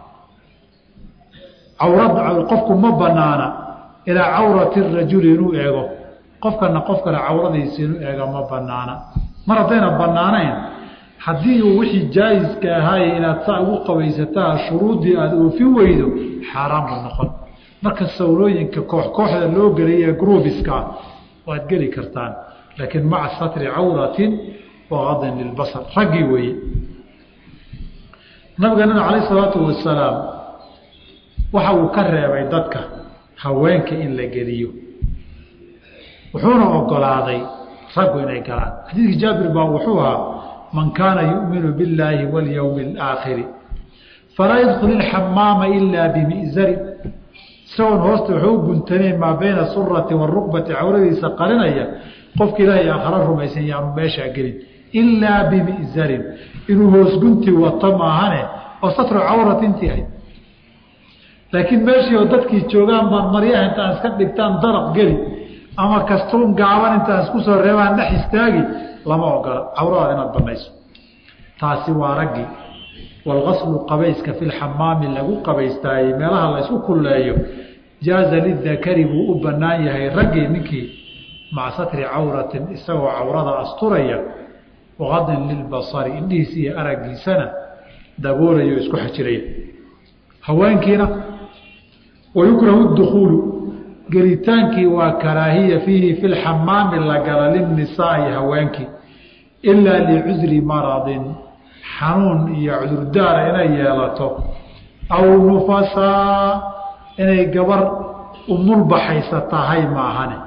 [SPEAKER 1] cawrad qofku ma banaana ilaa cawrati rajuli inuu eego qofkana qof kale cawradiisa inuu eega ma banaana mar haddayna banaanayn haddii uu wixii jaayiska ahaaye inaad saa ugu qabaysataa shuruuddii aada oofin weydo xaaraan buu noqon marka sawlooyinka koox kooxda loo gelaya gruubiska waad geli kartaan laakiin maca satri cawratin waqadin lilbasar raggii weeye nabigeenana calayh isalaatu wasalaam waxa uu ka reebay dadka haweenka in la geliyo wuxuuna ogolaaday raggu inay galaan xadiidkii jaabir baa wuxuu ahaa man kaana yu'minu biاllaahi walyowmi اlaakhiri falaa yadkul ilxamaama ilaa bimi'zarin isagoon hoosta waxuu u guntaneen maa bayna surati waruqbati cawradiisa qarinaya qofka ilaahay aakhara rumaysan yaanu meeshaa gelin ilaa bimi'zarin inuu hoosgunti wato maahane oo satru cawrat intii ahayd laakiin meeshii oo dadkii joogaan baan maryaha intaan iska dhigtaan daraq geli ama kastuun gaaban intaan isku soo reebaan dhex istaagi lama ogola cawradaada inaad banayso taasi waa raggi walgaslu qabayska fi lxamaami lagu qabaystaayey meelaha la ysku kulleeyo jaaza lidakari buu u bannaan yahay raggii ninkii maca satri cawratin isagoo cawrada asturaya waqadin lilbasari indhihiisa iyo araggiisana daboolayo isku xajiraya haweenkiina wayukrahu dukuulu gelitaankii waa karaahiya fiihi fi lxamaami la gala lilnisaai haweenkii ilaa licudri maradin xanuun iyo cudurdaara inay yeelato aw nufasaa inay gabar umulbaxaysa tahay maahane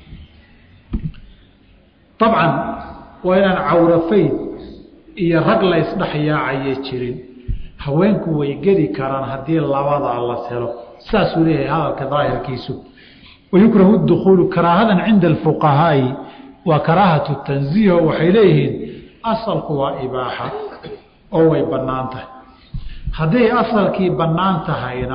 [SPEAKER 1] dabcan waa inaan cawrafayd iyo rag la ysdhexyaacaya jirin haweenku way geli karaan haddii labadaa la helo saasuu leeyahay hadalka daahirkiisu wayukrahu dukuulu karaahadan cinda alfuqahaai waa karaahatu tanziiho waxay leeyihiin asalku waa ibaaxa oo way bannaan tahay hadday asalkii bannaan tahayna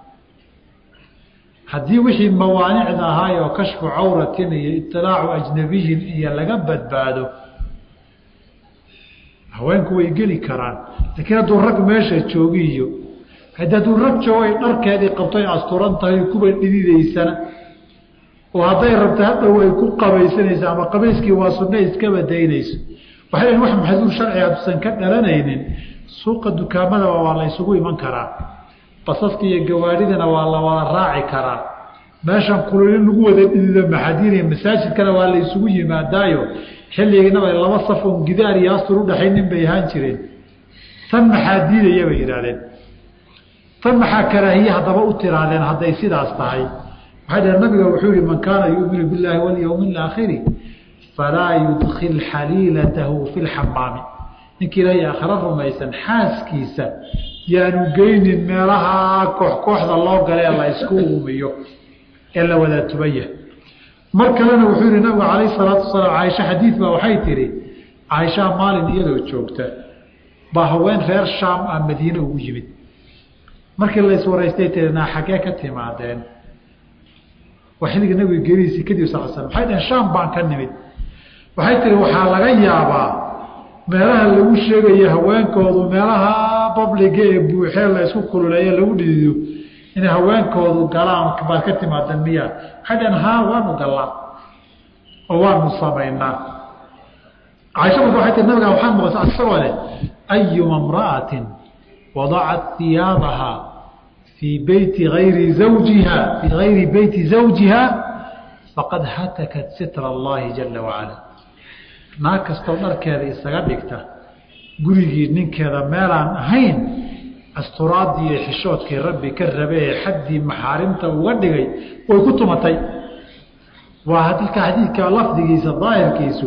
[SPEAKER 1] haddii wixii mawaanicda ahaay oo kashfu cawratin iyo itilaacu ajnabiyin iyo laga badbaado haweenku way geli karaan laakiin hadduu rag meesha joogi iyo hadi hadduu rag joogo ay dharkeedii qabtoy asturan tahay kuba dhididaysana oo hadday rabta hadhow ay ku qabaysanayso ama qabayskii waa sunna iska badaynayso waxay lehin wax maxduur sharciga hadduusan ka dhalanaynin suuqa dukaamadaba waa la ysugu iman karaa basaska iyo gawaadhidana waa la wada raaci karaa meeshan kulul in lagu wada dhidido maxadiiniya masaajidkana waa la ysugu yimaadaayo xilligiinaba laba safon gidaar iyo astur udhaxaynin bay ahaan jireen tan maxaa diidaya bay yidhahdeen tan maxaa karaahiye haddaba u tiraadeen hadday sidaas tahay waxay dhaheen nabiga wuxuu yihi man kaana yuuminu billaahi walyowmi alaakhiri falaa yudkil xaliilatahu fi lxamaami ninkii ilaahay aakhiro rumaysan xaaskiisa yaanu geynin meelaha koox kooxda loo galee la ysku uumiyo ee la wada tubaya mar kalena wuxuu yihi nabigu calayh salaatu wasalaam caaisha xadiid baa waxay tihi caaishaa maalin iyadoo joogta baa haween reer shaam ah madiine ugu yimid markii la iswaraystay tii naa xaggee ka timaadeen waa xilliga nabiga gerihiisii kadib sal slam waxay dhaheen shaam baan ka nimid waxay tihi waxaa laga yaabaa meelaha lagu sheegayo haweenkoodu meelaha babliga ee buuxee la isku kululeeye lagu dhidido inay haweenkoodu galaan baad ka timaadeen miya waxay dhaheen haa waanu gallaa oo waanu samaynaa caaisha marka waxay tii nabiga waxaan maqasa isagoo leh ayuma imra'atin wadacat hiyaabaha fii beyti ayri zawjiha fii gayri beyti zawjiha faqad hatakat sitra allahi jala wacala naag kastoo dharkeeda isaga dhigta gurigii ninkeeda meelaan ahayn asturaadii iyo xishoodkii rabbi ka rabe ee xaddii maxaarimta uga dhigay way ku tumatay waa hadalka xadiidka lafdigiisa daahirkiisu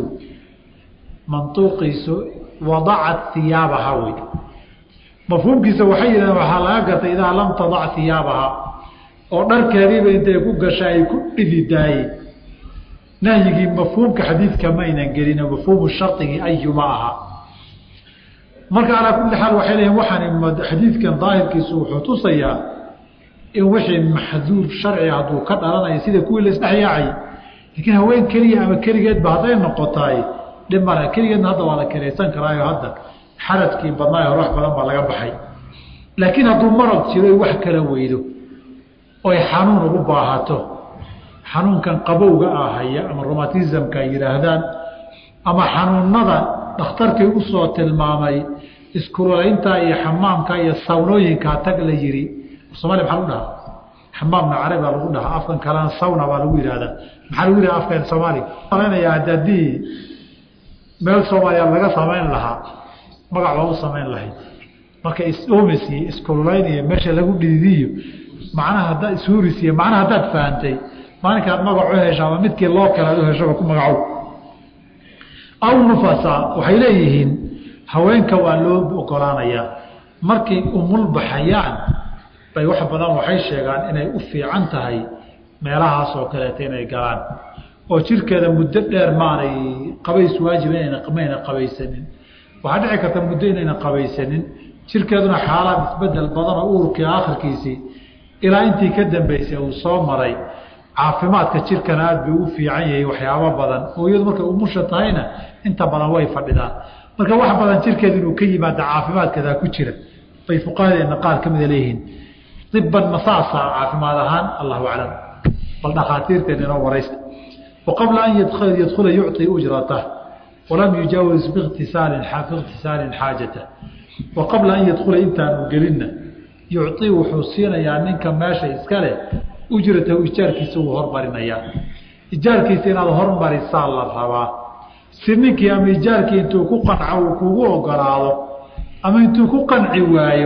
[SPEAKER 1] mantuuqiisu wadacat iyaabaha wey mafhuumkiisa waxay yidhahdeen waxaa laga gartay idaa lam tadac iyaabaha oo dharkeediiba intay ku gasha ay ku dhididaayey nahyigii mafhuumka xadiidka maynan gelin mafhuumu shardigii ayuma aha marka calaa kulli xaal waxay leeyihin waxaan xadiidkan daahirkiisu wuxuu tusayaa in wixii maxduur sharci hadduu ka dhalanayo sida kuwii la isdhexyaacay laakiin haween keliya ama keligeedba hadday noqotaay dhib male keligeedna hadda waa la kiraysan karaayo hadda xaradkii badnaayo hor wax badan baa laga baxay laakiin hadduu marad jiro wax kala weydo oy xanuun ugu baahato xanuunkan qabowga ah haya ama romatismka ay yidhaahdaan ama xanuunada dhakhtarkii usoo tilmaamay iskulolaynta iyo xamaamka iyo sawnooyinkaa tag la yiri somalia maxaa lagu dhahaa xamaamna carabi baa lagu dhahaa afkan kalena sawna baa lagu yihahdaa maxaa lagu yidhaha afkan soomaaliga malanaya haddii meel soomaaliya laga samayn lahaa magac baa u samayn lahayd marka is-omis iyo iskululayn iyo meesha lagu dhididiyo macnaha haddaad ishuris iyo macnaha haddaad fahantay maalinkaad magac u hesho ama midkii loo kale ad u heshoba ku magacow aw nufasa waxay leeyihiin haweenka waa loo ogolaanayaa markay umul baxayaan bay wax badan waxay sheegaan inay u fiican tahay meelahaas oo kaleeta inay galaan oo jirkeeda muddo dheer maanay qabays waajiba mayna qabaysanin waxaa dhici karta muddo inayna qabaysanin jirkeeduna xaalaad isbedel badanoo uurkii aakhirkiisii ilaa intii ka dambeysay uu soo maray caafimaadka jirkana aada bay u fiican yahay waxyaabo badan hooyadu markay umusha tahayna inta badan way fadhidaan marka wax badan jirkeeda inuu ka yimaada caafimaadkeedaa ku jira bay fuqahadeena qaar ka mida leeyihiin iban masaasa caafimaad ahaan allahu aclam bal dhakhaatiirteena inoo waraysta waqabla an yadkhula yucطi ujratah walam yujaawis bikhtisaalin biikhtisaalin xaajata wa qabla an yadkhula intaanu gelinna yucطi wuxuu siinayaa ninka meesha iska leh ujratahu ijaarkiisa wuu hormarinayaa ijaarkiisa inaad hormarisaa la rabaa si ninkii ama ijaarkii intuu ku qanco uu kugu ogolaado ama intuu ku qanci waayo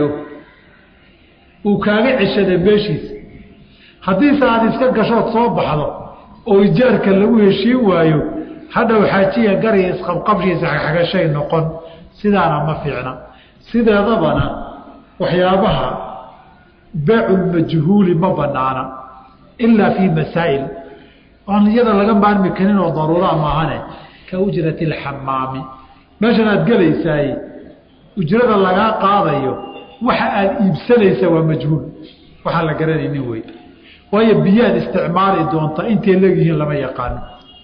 [SPEAKER 1] uu kaaga ceshada meeshiisa haddiise aada iska gashood soo baxdo oo ijaarka lagu heshiin waayo hadhow xaajiya gariya isqabqabshiisa xagxagashay noqon sidaana ma fiicna sideedabana waxyaabaha beeculmajhuuli ma banaana ilaa fii masaa'il aan iyada laga maarmi karin oo daruuraa maahane ka ujrati alxamaami meeshan aad gelaysaay ujrada lagaa qaadayo waxa aada iibsanaysa waa majhuul waxaan la garanaynin wey waayo biyaad isticmaali doonta intay leegyihiin lama yaqaano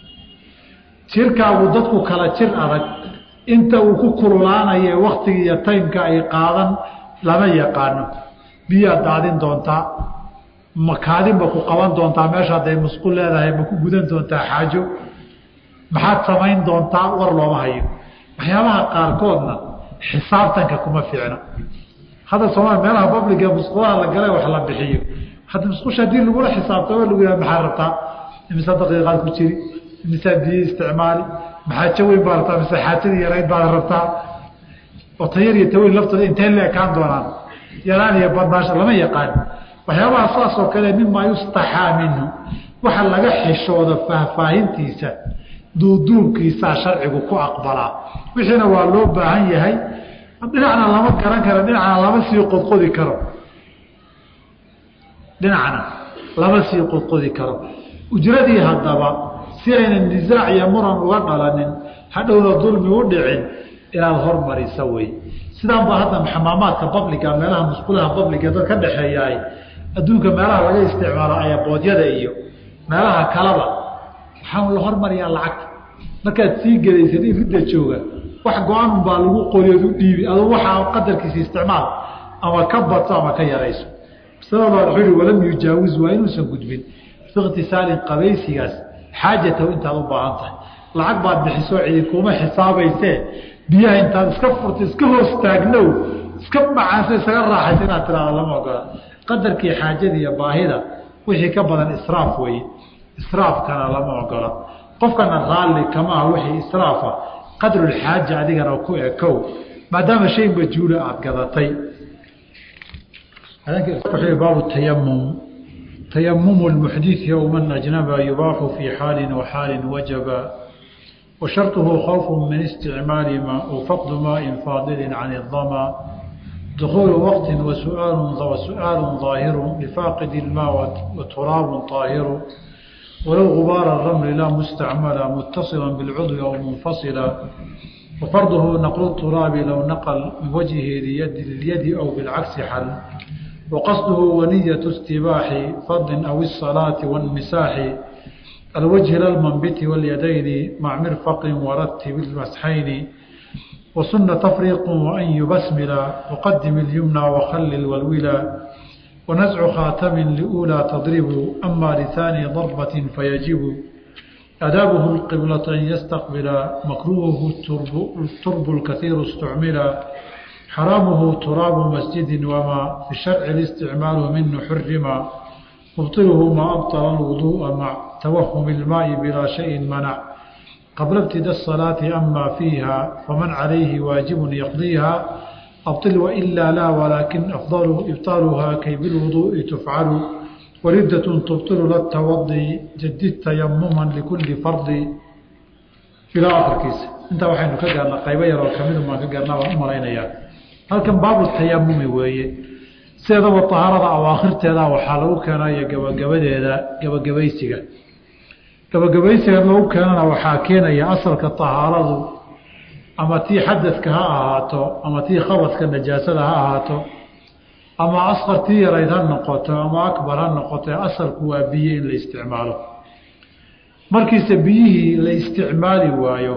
[SPEAKER 1] jirkaagu dadku kala jir adag inta uu ku kululaanaye waktiga iyo taymka ay qaadan lama yaqaano biyaad daadin doontaa makaadinba ku qaban doontaa meesha hadday musqul leedahay ma ku gudan doontaa xaajo maxaad samayn doontaa war looma hayo waxyaabaha qaarkoodna xisaabtanka kuma fiicna hadda soomaalia meelaha babliga musqulaha la gala wax la bixiyo hadda musqusha haddii lagula xisaabtamo lagu yaha maxaa rabtaa imise daqiiqaad ku jiri imisaa biyo isticmaali maxaajo weyn baa rabtaa mise xaajadii yarayd baad rabtaa oo tayar iyo taweyn laftooda intay la ekaan doonaan yaraan iyo badnaasha lama yaqaan waxyaabaha saas oo kale mimaa yustaxaa minhu waxa laga xishooda faahfaahintiisa duuduubkiisaa sharcigu ku aqbalaa wixiina waa loo baahan yahay dhinacna lama garan karo dhinacna lama sii qodqodi karo dhinacna lama sii qodqodi karo ujradii haddaba si aynan nisaac iyo muran uga dhalanin hadhowna dulmi u dhicin inaad hormarisa wey sidaan ba hadda xamaamaadka babliga meelaha musqulaha babliga dad ka dhexeeyaay adduunka meelaha laga isticmaalo ayaboodyada iyo meelaha kalaba waxaa la hormariyaa lacagta markaad sii gelaysa in ridda jooga wax go-aan unbaa lagu qoriyood u dhiibi aduu waxaa qadarkiisa isticmaal ama ka badso ama ka yarayso masalada wuxuu yihi walam yujaawiz waa inuusan gudbin biikhtisaalin qabaysigaas xaajatahu intaad u baahan tahay lacag baad bixisoo cidi kuma xisaabaysee biyaha intaad iska furta iska hoos taagnow iska macaanso isaga raaxaysa inaad tiraado lama ogola qadarkii xaajada iyo baahida wixii ka badan israaf weye israafkana lama ogola qofkana raalli kamaha wixii israafa qadrulxaaja adigana ku ekow maadaama shay majhuula aada gadatay baabu tayamum tayamumu lmuxdii ow man ajnaba yubaaxu fii xaalin waxaalin wajaba وشرطه خوف من استعمال ماء وفقد ماء فاضل عن الظما دخول وقت وسؤال وسؤال ظاهر لفاقد الماء وتراب طاهر ولو غبار الرمل لا مستعملا متصلا بالعضو أو منفصلا وفرضه نقل التراب لو نقل من وجهه ليد, لليد أو بالعكس حل وقصده ونية استباح فض أو الصلاة والمساح الوجه للمنبت واليدين مع مرفق ورتب المسحين وسن تفريق وأن يبسمل وقدم اليمنى وخلل والولا ونزع خاتم لأولى تضرب أما لثاني ضربة فيجب أدابه القبلة أن يستقبل مكروهه الترب, الترب الكثير استعمل حرامه تراب مسجد وما في الشرع الاستعمال منه حرم مبطله ما أبطل الوضوء مع توهم الماء بلا شيء منع قبل ابتداء الصلاة أما فيها فمن عليه واجب يقضيها أبطل وإلا لا ولكن أفضل إبطالها كي بالوضوء تفعل وردة تبطل للتوضي جدد تيمما لكل فرض إلى آخر كيس انت وحين كجرنا قيبا يرى كمين ما كجرنا ومرينا هل كان باب التيمم ويه sideedaba tahaarada awaakhirteeda waxaa lagu keenaya gabagabadeeda gabagabaysiga gabagabaysiga lagu keenana waxaa keenaya asalka tahaaradu ama tii xadadka ha ahaato ama tii khabadka najaasada ha ahaato ama asqartii yarayd ha noqoto ama akbar ha noqoto asalku waa biyo in la isticmaalo markiise biyihii la isticmaali waayo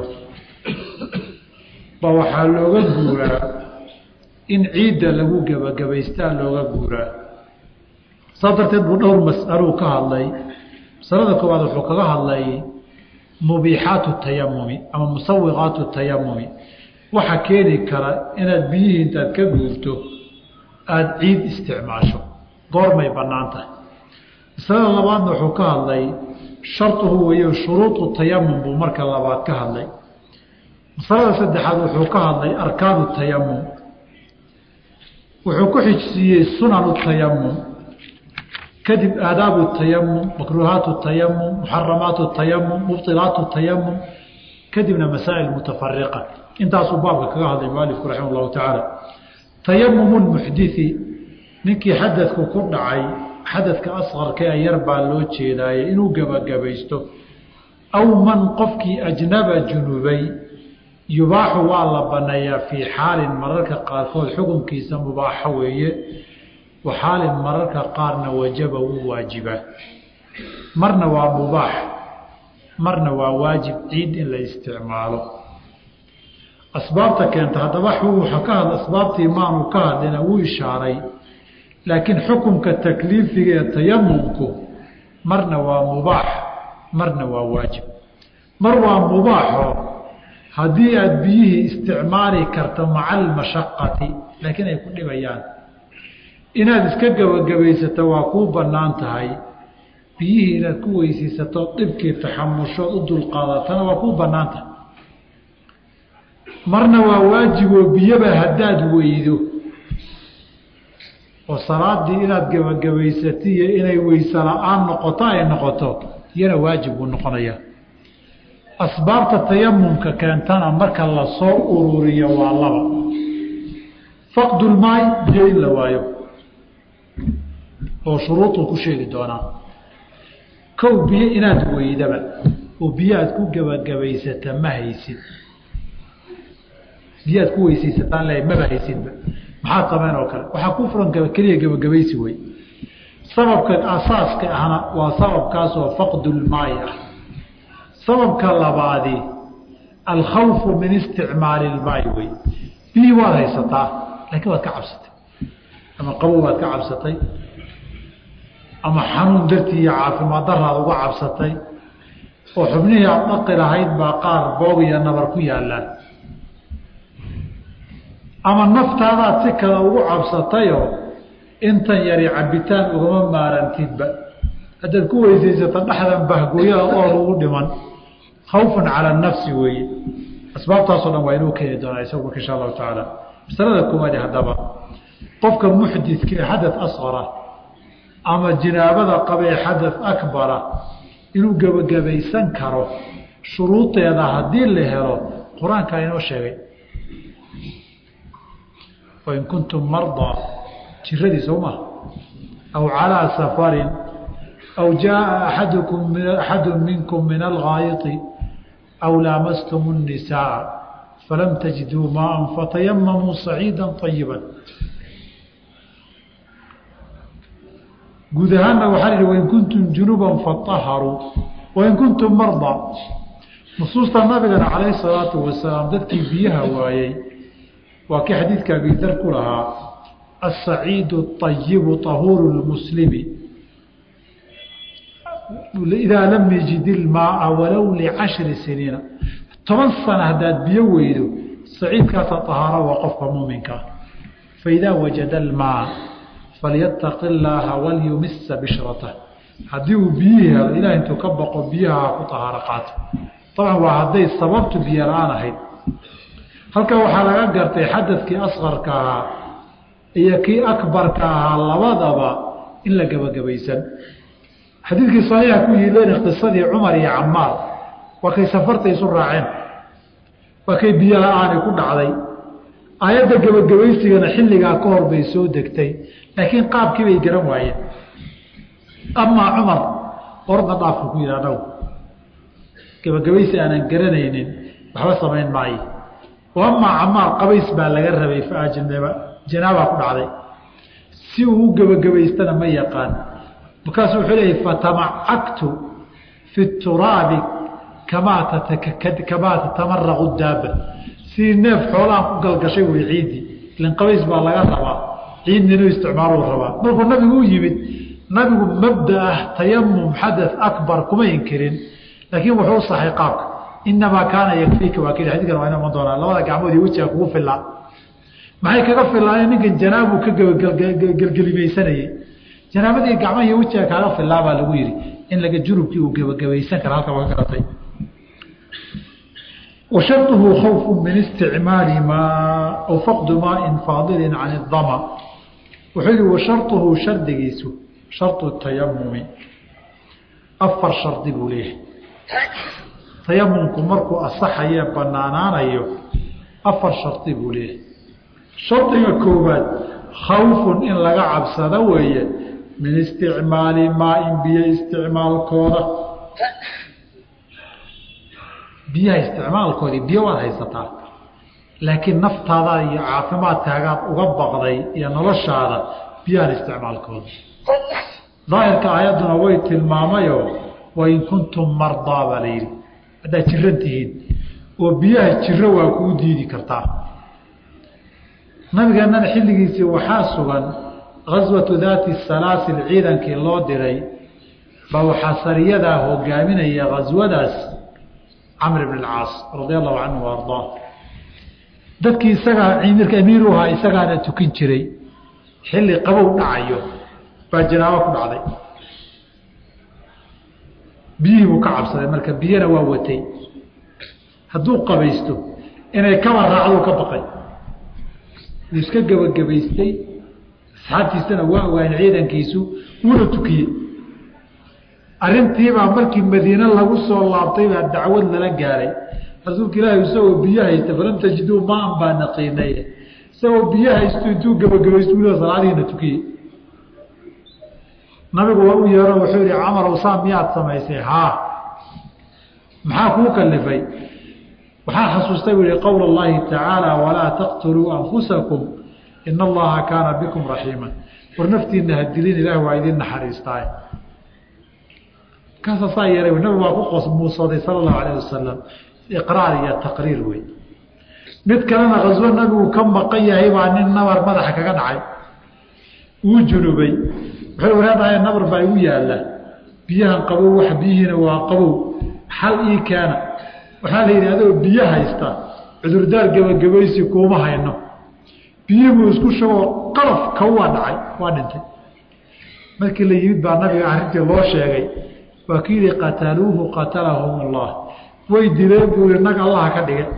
[SPEAKER 1] ba waxaa looga guuraa in ciidda lagu gebagabaystaa looga guuraa saas darteed buu dhowr mas'aluu ka hadlay masalada koowaad wuxuu kaga hadlay mubiixaatu tayamumi ama musawiqaatu tayamumi waxa keeni kara inaad biyihii intaad ka guurto aada ciid isticmaasho goormay bannaan tahay masalada labaadna wuxuu ka hadlay sharduhu weeyo shuruudu tayamum buu marka labaad ka hadlay masalada saddexaad wuxuu ka hadlay arkaanu tayamum wuxuu ku xijsiiyey sunanu tayamum kadib aadaabu tayamum makruuhaatu tayamum muxaramaatu tayamum mubطilaatu tayamum kadibna masaa'il mutafariqa intaasuu baabka kaga hadlay mualifku raximah llahu tacaala tayamumu muxdii ninkii xadadku ku dhacay xadadka asqarka ee yar baa loo jeedaaye inuu gebagabaysto aw man qofkii ajnaba junubay yubaaxu waa la baneeyaa fii xaalin mararka qaarkood xukunkiisa mubaaxo weeye wa xaalin mararka qaarna wajaba wuu waajibaa marna waa mubaax marna waa waajib ciid in la isticmaalo asbaabta keenta haddaba wuxuu ka hadla asbaabtii maanu ka hadlina wuu ishaaray laakiin xukunka takliifiga ee tayamumku marna waa mubaax marna waa waajib mar waa mubaaxo haddii aada biyihii isticmaali karto maca almashaqati laakiin ay ku dhibayaan inaad iska gebagabaysato waa kuu bannaan tahay biyihii inaad ku weysiisato dhibkii taxamushood u dulqaadatana waa kuu bannaan tahay marna waa waajiboo biyoba haddaad weydo oo salaadii inaad gebagabaysati iyo inay weyse la-aan noqoto ay noqoto iyana waajib buu noqonayaa asbaabta tayamumka keentana marka lasoo ururiyo waa laba faqdulmaay biyo in la waayo oo shuruuduu ku sheegi doonaa kow biyo inaad weydaba oo biyo aad ku gebagabaysata ma haysid biyo aad ku weysaysataan le maba haysidba maxaad samayn oo kale waxaa ku furan keliya gebagabaysi wey sababka asaaska ahna waa sababkaasoo faqdulmaay ah sababka labaadi alkhawfu min isticmaali ilmaay wey biyii waad haysataa laakiin waad ka cabsatay ama qabow baad ka cabsatay ama xanuun dartii iyo caafimaad daraad uga cabsatay oo xubnihii aad dhaqi lahayd baa qaar boog iyo nabar ku yaallaan ama naftaadaad si kale ugu cabsatayoo intan yari cabitaan ugama maarantidba haddaad ku weysaysato dhexdan bahgooyada oor ugu dhiman khawfan cala nafsi weeye asbaabtaasoo dhan waa inuu keeni doonaa isagu marka insha allahu tacaala masalada koowaadi haddaba qofka muxdidka ee xadad asqara ama jinaabada qabee xadad akbara inuu gebagabaysan karo shuruudeeda haddii la helo qur-aankaa inoo sheegay wain kuntum mardaa jiradii soo maha aw calىa safarin aw jaءa aadkum axadu minkum min alghaayiti aw laamastum الnisaaءa falam tajiduu maaa fatayamamuu saciida طayiba guud ahaanna waxaa ihi wain kuntum junuba faطaharuu wain kuntum mardaa nusuusta nabigana calayh الsalaatu wasalaam dadkii biyaha waayey waa kii xadiidka abidar ku lahaa aلsaciid الطayibu طahuuru اlmuslimi idaa lam yajid ilmaaa walow licashri siniina toban sana haddaad biyo weydo saciidkaasa طahaaro waa qofka muuminkaa faidaa wajada almaa falyataqi اllaaha walyumisa bishrata haddii uu biyihii helo ilah intuu ka baqo biyaha ku طahaaro qaato dabcan waa hadday sababtu biyo la-aan ahayd halkan waxaa laga gartay xadadkii asqarka ahaa iyo kii akbarka ahaa labadaba in la gebagabaysan xadiidkii saxiixa ku yiileen qisadii cumar iyo camaar waa kay safarta isu raaceen waa kay biyo la-aani ku dhacday aayadda gebagabaysigana xilligaa ka hor bay soo degtay laakiin qaabkii bay garan waayeen amaa cumar orda dhaafku ku yidhi anagu gebagabaysi aanan garanaynin waxba samayn maayo amaa camaar qabays baa laga rabay faajnaba janaabaa ku dhacday si uu u gebagabaystana ma yaqaan markaasuu wuxuu leeyahy fatamacagtu fi turaabi kamaa kamaa tatamaraqu daaba sidii neef xoolahan ku galgashay wey ciiddii ilan qabays baa laga rabaa ciidna inuu isticmaaluu rabaa markuu nabigu u yimid nabigu mabda ah tayamum xadath akbar kuma inkirin laakiin wuxuu u saxay qaabka inamaa kaana yakfiika waa kii xadiikan waa ina iman doonaa labada gacmood iyo wejiga kugu filaa maxay kaga filaayeen ninkan janaabuu ka gelgelimaysanayey janaabadii gacmaha iyo wejiga kaaga filaa baa lagu yihi in laga junubkii uu gebagabaysan kara halka waga garatay washarطuhu khawfu min isticmaali maa aw faqdu maain faadilin can اdama wuxuu yihi washarطuhu shardigiisu sharطu tayamumi afar shardi buu leeyahay tayamumku markuu asaxaye banaanaanayo afar shardi buu leeyahay shardiga koowaad khawfun in laga cabsado weeye min isticmaali maain biyo isticmaalkooda biyaha isticmaalkoodii biyo waad haysataa laakiin naftaada iyo caafimaadkaagaad uga baqday iyo noloshaada biyahan isticmaalkooda daahirka aayadduna way tilmaamayoo wain kuntum mardaa baa la yidhi haddaad jiran tihiin oo biyaha jiro waa kuu diidi kartaa nabigeennana xilligiisii waxaa sugan gaswatu daati salaasil ciidankii loo diray baa waxaa sariyadaa hogaaminaya gaswadaas camr bn اcaas radia allahu canhu ardaa dadkii isagaa mirka amiiru ahaa isagaana tukin jiray xilli qabow dhacayo baa janaabo ku dhacday biyihii buu ka cabsaday marka biyana waa watay hadduu qabaysto inay kaba raacduu ka baqay wuu iska gebagabaystay asxaabtiisana waa ogaayeen ciidankiisu wuuna tukiyey arrintiibaa markii madiine lagu soo laabtay baa dacwad lala gaaray rasuulka ilaahi isagoo biyo haysta falam tajiduu maan baa naqiinay isagoo biyo haysto intuu gebagabaysto wiliba salaadihiina tukiyey nabigu waa u yeero wuxuu yihi camar saa miyaad samaysay haa maxaa kuu kalifay waxaa xasuustay buu yihi qowla اllahi tacaala walaa taqtuluu anfusakum ina allaha kaana bikum raxiima war naftiina hadilin ilaah waa idin naxariistaay kaasa saa yeelay nabigu waa ku qosmuusaday sala allahu alayh wasalam iqraar iyo taqriir wey mid kalena khaswo nabigu ka maqan yahay baa nin nabar madaxa kaga dhacay uu junubay wuxuu waraadahay nabar baa igu yaalla biyahan qabow wax biyihiina waa qabow xal ii keena waxaa la yidhi adoo biyo haysta cudurdaar gebagabaysi kuuma hayno biyihibuu isku shagoo qalaf kawaa dhacay waa dhintay markii la yimid baa nabiga arrintii loo sheegay waa ki yihi qataluuhu qatalahum allah way dileen buu yihi nag allaha ka dhige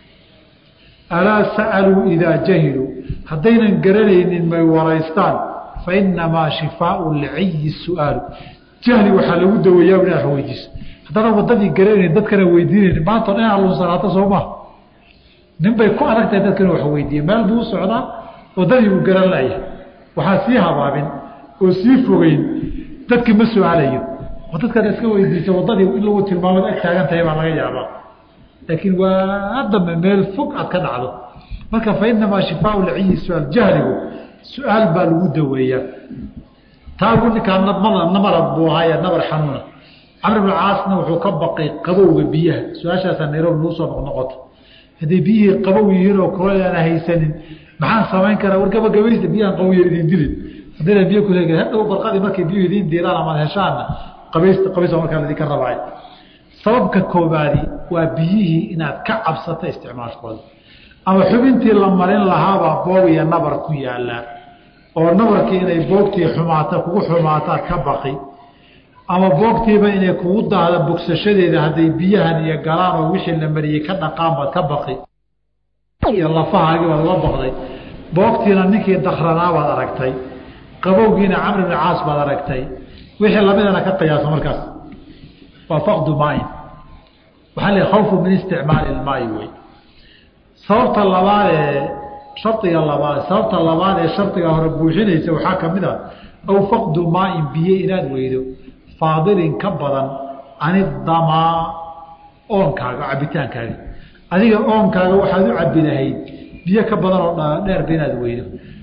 [SPEAKER 1] alaa sa'aluu idaa jahiluu haddaynan garanaynin may waraystaan fa inamaa shifaau lciyi su-aalu jahli waxaa lagu daweeyaa inaad weydiiso haddana wadadii garanayn dadkana weydiinayn maantao dhan inaad lunsanaato soo maha nin bay ku adag tahay dadkana wax weydiiye meel buu u socdaa wadadii buu garan layahay waxaa sii habaabin oo sii fogeyn dadkii ma su-aalayo oo dadkaad iska weydiisa wadadii in lagu tilmaamad ag taagan tahay baa laga yaabaa laakiin waa dambe meel fog aad ka dhacdo marka fa inamaa shifaau lciyi su-aal jahligu su-aal baa lagu daweeyaa taagu ninkaa namarad buu ahaaye nabar xanuuna camr bn caasna wuxuu ka baqay qabowga biyaha su-aashaasaa nairobi lagu soo noqnoqoto hadday biyihii qabow yihiin oo kuleel aana haysanin maxaan samayn karaa war gabagabaysta biyahan qabowyar idin dilin haddayna biyo kule hadhow barqadii markay biyuhu idiin diilaan amaad heshaanna qabaysta qabaysta markaa ladinka rabaayo sababka koobaadi waa biyihii inaad ka cabsato isticmaalkooda ama xubintii la marin lahaabaa boog iyo nabar ku yaalaa oo nabarkii inay boogtii xumaata kugu xumaataad ka baqi ama boogtiiba inay kugu daahda bogsashadeeda hadday biyahan iyo galaan oo wixii la mariyey ka dhaqaan baad ka baqi iyo lafahaagii baad uga baqday boogtiina ninkii dakranaabaad aragtay qabowgiina camr bni caas baad aragtay wixii lamidana ka qiyaasa markaas waa faqdu maayin waxaa la khawfu min isticmaali ilmaayi wey sababta labaad ee shardiga labaad sababta labaad ee shardiga hore buuxinaysa waxaa ka mid a aw faqdu maain biyo inaad weydo faadilin ka badan anidamaa oonkaaga cabitaankaaga adiga oonkaaga waxaad u cabi lahayd biyo ka badan oo dheerba inaad weydo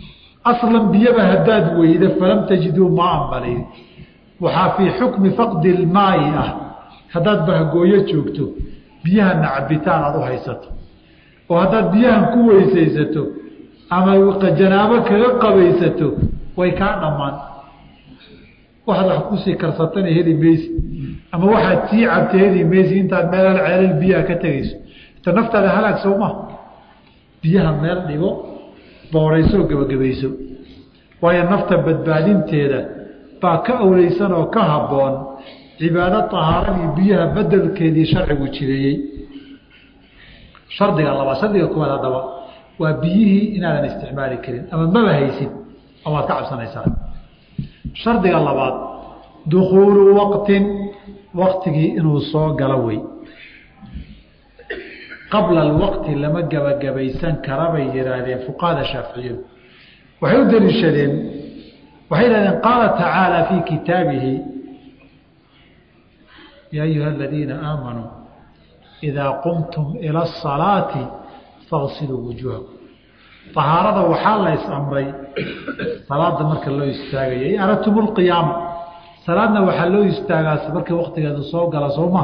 [SPEAKER 1] aslan biyaba haddaad weyda falam tajiduu maan balin waxaa fii xukmi faqdi ilmaayi ah haddaad bahgooyo joogto biyahana cabitaan aada u haysato oo haddaad biyahan ku weysaysato ama janaabo kaga qabaysato way kaa dhammaan waxaad wax kusii karsatana heli maysi ama waxaad sii cabta heli maysi intaad meelal ceelal biyaha ka tegayso ita naftaada halaag sowma biyaha meel dhigo boorayso gebagabayso waayo nafta badbaadinteeda baa ka awleysan oo ka habboon cibaado tahaaradii biyaha bedelkeedii sharcigu jireeyey shardiga labaad shardiga koowaad haddaba waa biyihii inaadan isticmaali karin ama maba haysid ama waad ka cabsanaysaa shardiga labaad dukuulu waqtin waqtigii inuu soo galo wey qabla alwaqti lama gebagabaysan kara bay yihaahdeen fuqahada shaaficiyadu waxay u daliishadeen waxay yihahdeen qaala tacaala fii kitaabihi yaa ayuha aladiina aamanuu idaa qumtum ila asalaati faqsiluu wujuuhakum ahaarada waxaa la is-amray salaada marka loo istaagayo in aradtum lqiyaama salaadna waxaa loo istaagaas markii waqtigeedu soo gala sooma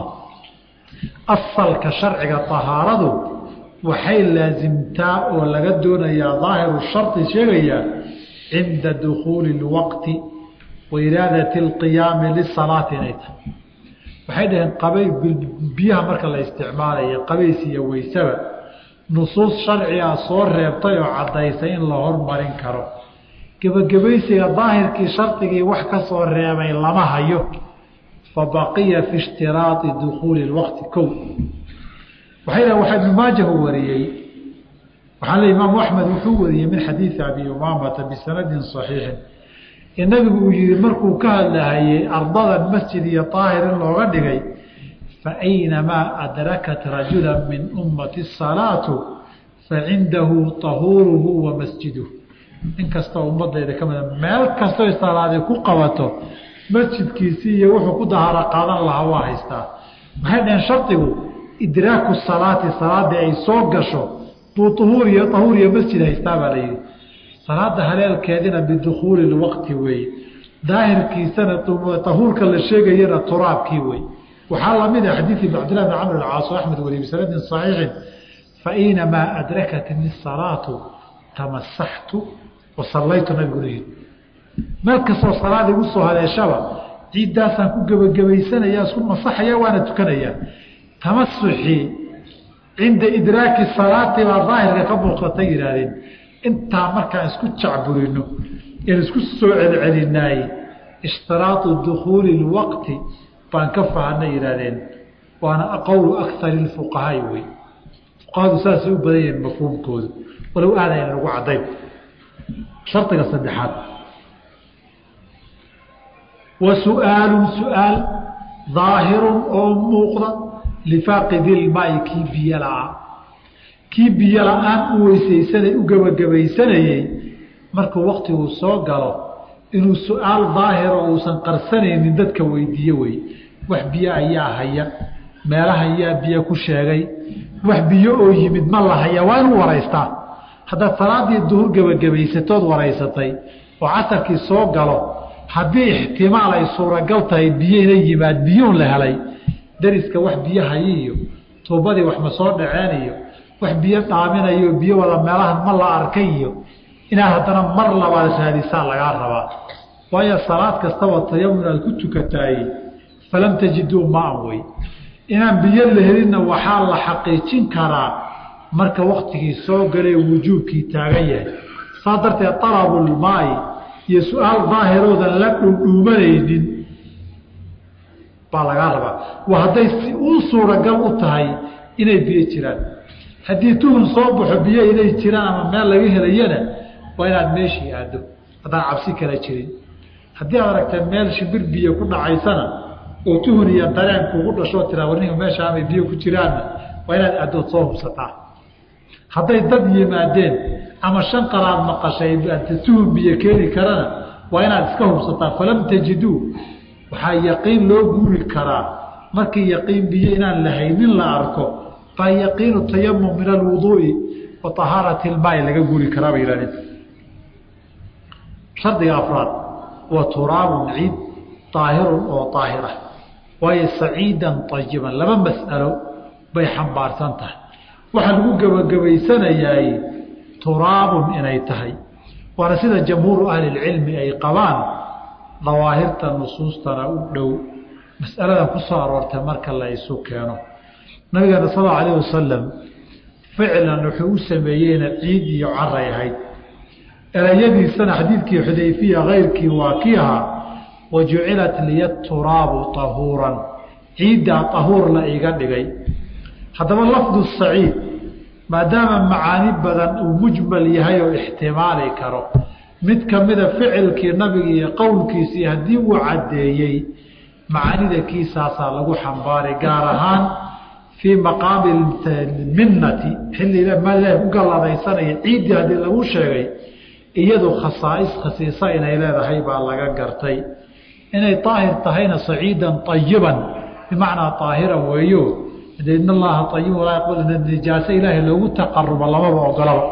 [SPEAKER 1] asalka sharciga ahaaradu waxay laasimtaa oo laga doonayaa daahiru shardi sheegayaa cinda dukuuli اlwaqti wa iraadati اlqiyaami lisalaati inay tahay waxay dhaheen qabay biyaha marka la isticmaalayo qabays iyo weysaba nusuus sharciga soo reebtay oo caddaysay in la hormarin karo gebagabaysiga daahirkii shardigii wax ka soo reebay lama hayo fabaqiya fi ishtiraai dukuuli waqti ko waxay dhahen waxaa ibnu maajahu wariyey waxaa le imaamu axmed wuxuu wariyey min xadiidi abi umaamata bisanadin صaxiixin ee nabigu uu yihi markuu ka hadlahayey ardadan masjid iyo daahir in looga dhigay faaynamaa adrakat rajula min ummati salaatu facindahu tahuuruhu wa masjiduhu in kastoo ummadayda ka mida meel kastoo salaadi ku qabato masjidkiisii iyo wuxuu ku dahaaro qaadan lahaa waa haystaa maxay dhaheen shardigu idraaku salaati salaadii ay soo gasho buu uhuur iyo tahuur iyo masjid haystaa baa la yihi salaada haleelkeedina bidukuuli lwaqti weeye daahirkiisana tahuurka la sheegayana turaabkii wey waxaa lamid ah xadiidi cabdillahi bn camr alcaas axmed weli bisanadin saxiixin fainamaa adrakatni salaatu tamasaxtu wa sallaytu nabiguna yiri meel kastoo salaad igu soo haleeshaba ciiddaasaan ku gebagabaysanaya isku masaxaya waana tukanayaa tamasuxii cinda idraaki salaati baa daahirka ka muuqatay yihaahdeen intaa markaan isku jacburino in isku soo celcelinaaye ishtiraatu dukuuli اlwaqti baan ka fahanay yihaahdeen waana qowlu akari اfuqahaai wey fuqahadu saasay u badan yihiin mafhuumkoodu walow aadayna lagu cadayn shardiga saddexaad wa su-aalu su-aal daahirun oo muuqda lifaaqidi ilmaai kii biyo la-aa kii biyo la-aan u weysaysanay u gebagabaysanayey markuu waktigu soo galo inuu su-aal daahiro uusan qarsanaynin dadka weydiiye wey wax biyo ayaa haya meelaha ayaa biyo ku sheegay wax biyo oo yimid ma la haya waa inuu waraystaa haddaad salaadii duhur gebagabaysatood waraysatay oo casarkii soo galo haddii ixtimaal ay suuragal tahay biyo ina yimaad biyuun la helay dariska wax biyo hayi iyo tuubadii wax ma soo dhaceen iyo wax biyo dhaaminayo biyo wada meelahan ma la arkay iyo inaad haddana mar labaad raadisaa lagaa rabaa waayo salaad kastaba tayamun aad ku tukataay falam tajiduu maan wey inaan biyo la helinna waxaa la xaqiijin karaa marka waktigii soo galee wujuubkii taagan yahay saa darteed alabulmaai iyo su-aal daahiroodan la dhuudhuumanaynin baa lagaa rabaa waa hadday si uu suuragal u tahay inay biyo jiraan haddii tuhun soo baxo biyo inay jiraan ama meel laga helayana waa inaad meeshii aado haddaan cabsi kala jirin haddii aad aragta meel shimbir biyo ku dhacaysana oo tuhun iyo dareen kugu dhashoo tiraa warninka meesha amay biyo ku jiraanna waa inaad aadood soo hubsataa hadday dad yimaadeen ama shan qaraad maqashay tuhun biyo keeni karana waa inaad iska hubsataa falam tajiduu waxaa yaqiin loo guuri karaa markii yaqiin biyo inaan lahaynin la arko baa yaqiinu tayamum min alwuduu'i wa ahaarati ilmaai laga guuri karaa bay yihahdeen shardiga afraad wa turaabun ciid daahirun oo daahira waayo saciidan ayiban laba mas'alo bay xambaarsan tahay waxaa lagu gebagabaysanayaay turaabun inay tahay waana sida jamhuuru ahlilcilmi ay qabaan dawaahirta nusuustana u dhow mas'aladan ku soo aroortay marka la isu keeno nabigeena sal allau alayh wasalam ficlan wuxuu u sameeyeyna ciid iyo caray ahayd erayadiisana xadiidkii xudayfiya kayrkii waa kii ahaa wa jucilat liya turaabu tahuuran ciiddaa tahuur la iga dhigay haddaba lafdu saciid maadaama macaani badan uu mujmal yahay oo ixtimaali karo mid kamida ficilkii nabiga iyo qowlkiisii haddii uu caddeeyey macaanida kiisaasaa lagu xambaari gaar ahaan fii maqaami minnati xilli ilaah ku galladaysanaya ciiddii haddii lagu sheegay iyadu khasaais khasiisa inay leedahay baa laga gartay inay daahir tahayna saciidan ayiban bimacnaa daahiran weeyo de in allaha ayib walaa yaqbal nijaase ilaahay loogu taqarubo lamaba ogolaba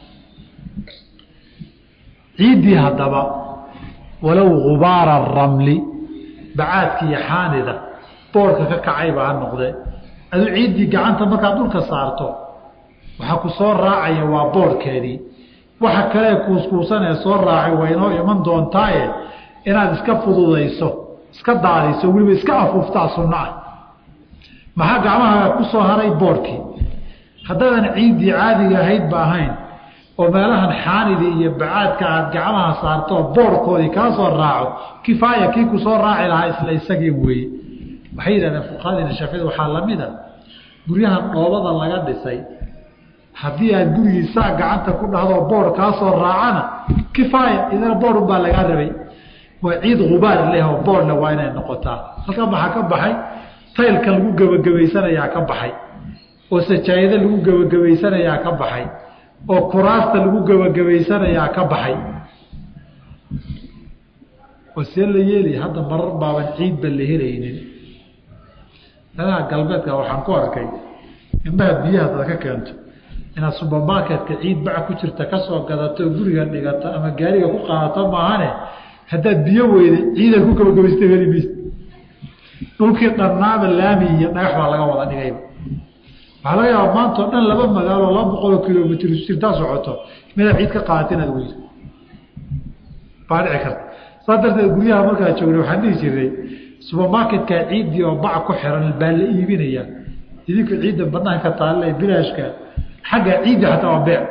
[SPEAKER 1] ciiddii haddaba walow gubaara ramli bacaadka iyo xaanida boorka ka kacayba ha noqdee aduu ciiddii gacanta markaad dhulka saarto waxaa ku soo raacaya waa boorhkeedii waxa kalee kuuskuusanee soo raacay waa inoo iman doontaaye inaad iska fududayso iska daadiso weliba iska afuuftaa sunno ah maxaa gacmahaaga ku soo haray boorhkii haddaadan ciiddii caadiga ahayd ba ahayn oo meelahan xaanidii iyo bacaadka aad gacmaha saarto boorhkoodii kaa soo raaco kifaaya kii ku soo raaci lahaa isla isagii weeye waxay yidhahdeen fuqahadiina shaaficida waxaa lamid a guryahan dhoobada laga dhisay haddii aad gurigiisaa gacanta ku dhahdo boor kaa soo raacana kifaaya idana boor unbaa lagaa rabay waa ciid gubaar leh oo boorle waa inay noqotaa halkan maxaa ka baxay taylka lagu gebagabaysanayaa ka baxay oo sajaayado lagu gebagabaysanayaa ka baxay oo kuraasta lagu gebagabaysanayaa ka baxay oo see la yeeli hadda marar baaban ciidba la helaynin danaha galbeedka waxaan ku arkay indhaha biyaha dad ka keento inaad subermarketka ciid baca ku jirta kasoo gadato guriga dhigato ama gaariga ku qaadato maahane haddaad biyo weyda ciidaad ku gebagabaysta heli maysa dhulkii dhannaaba laami iyo dhagax baa laga wada dhigayba waxaa laga yaaba maanta o dhan laba magaalo laba boqoloo kilomitr jirtaa socoto midaad ciid ka qaadata inaad weydo baa dhici karta saas darteed guryaha markaa joogna waxaan dhihi jiray subermarketkaa ciiddii oo bac ku xiran baa la iibinayaa idinku ciidda banaanka taalle bilaashka xagga ciiddi xataa waa beec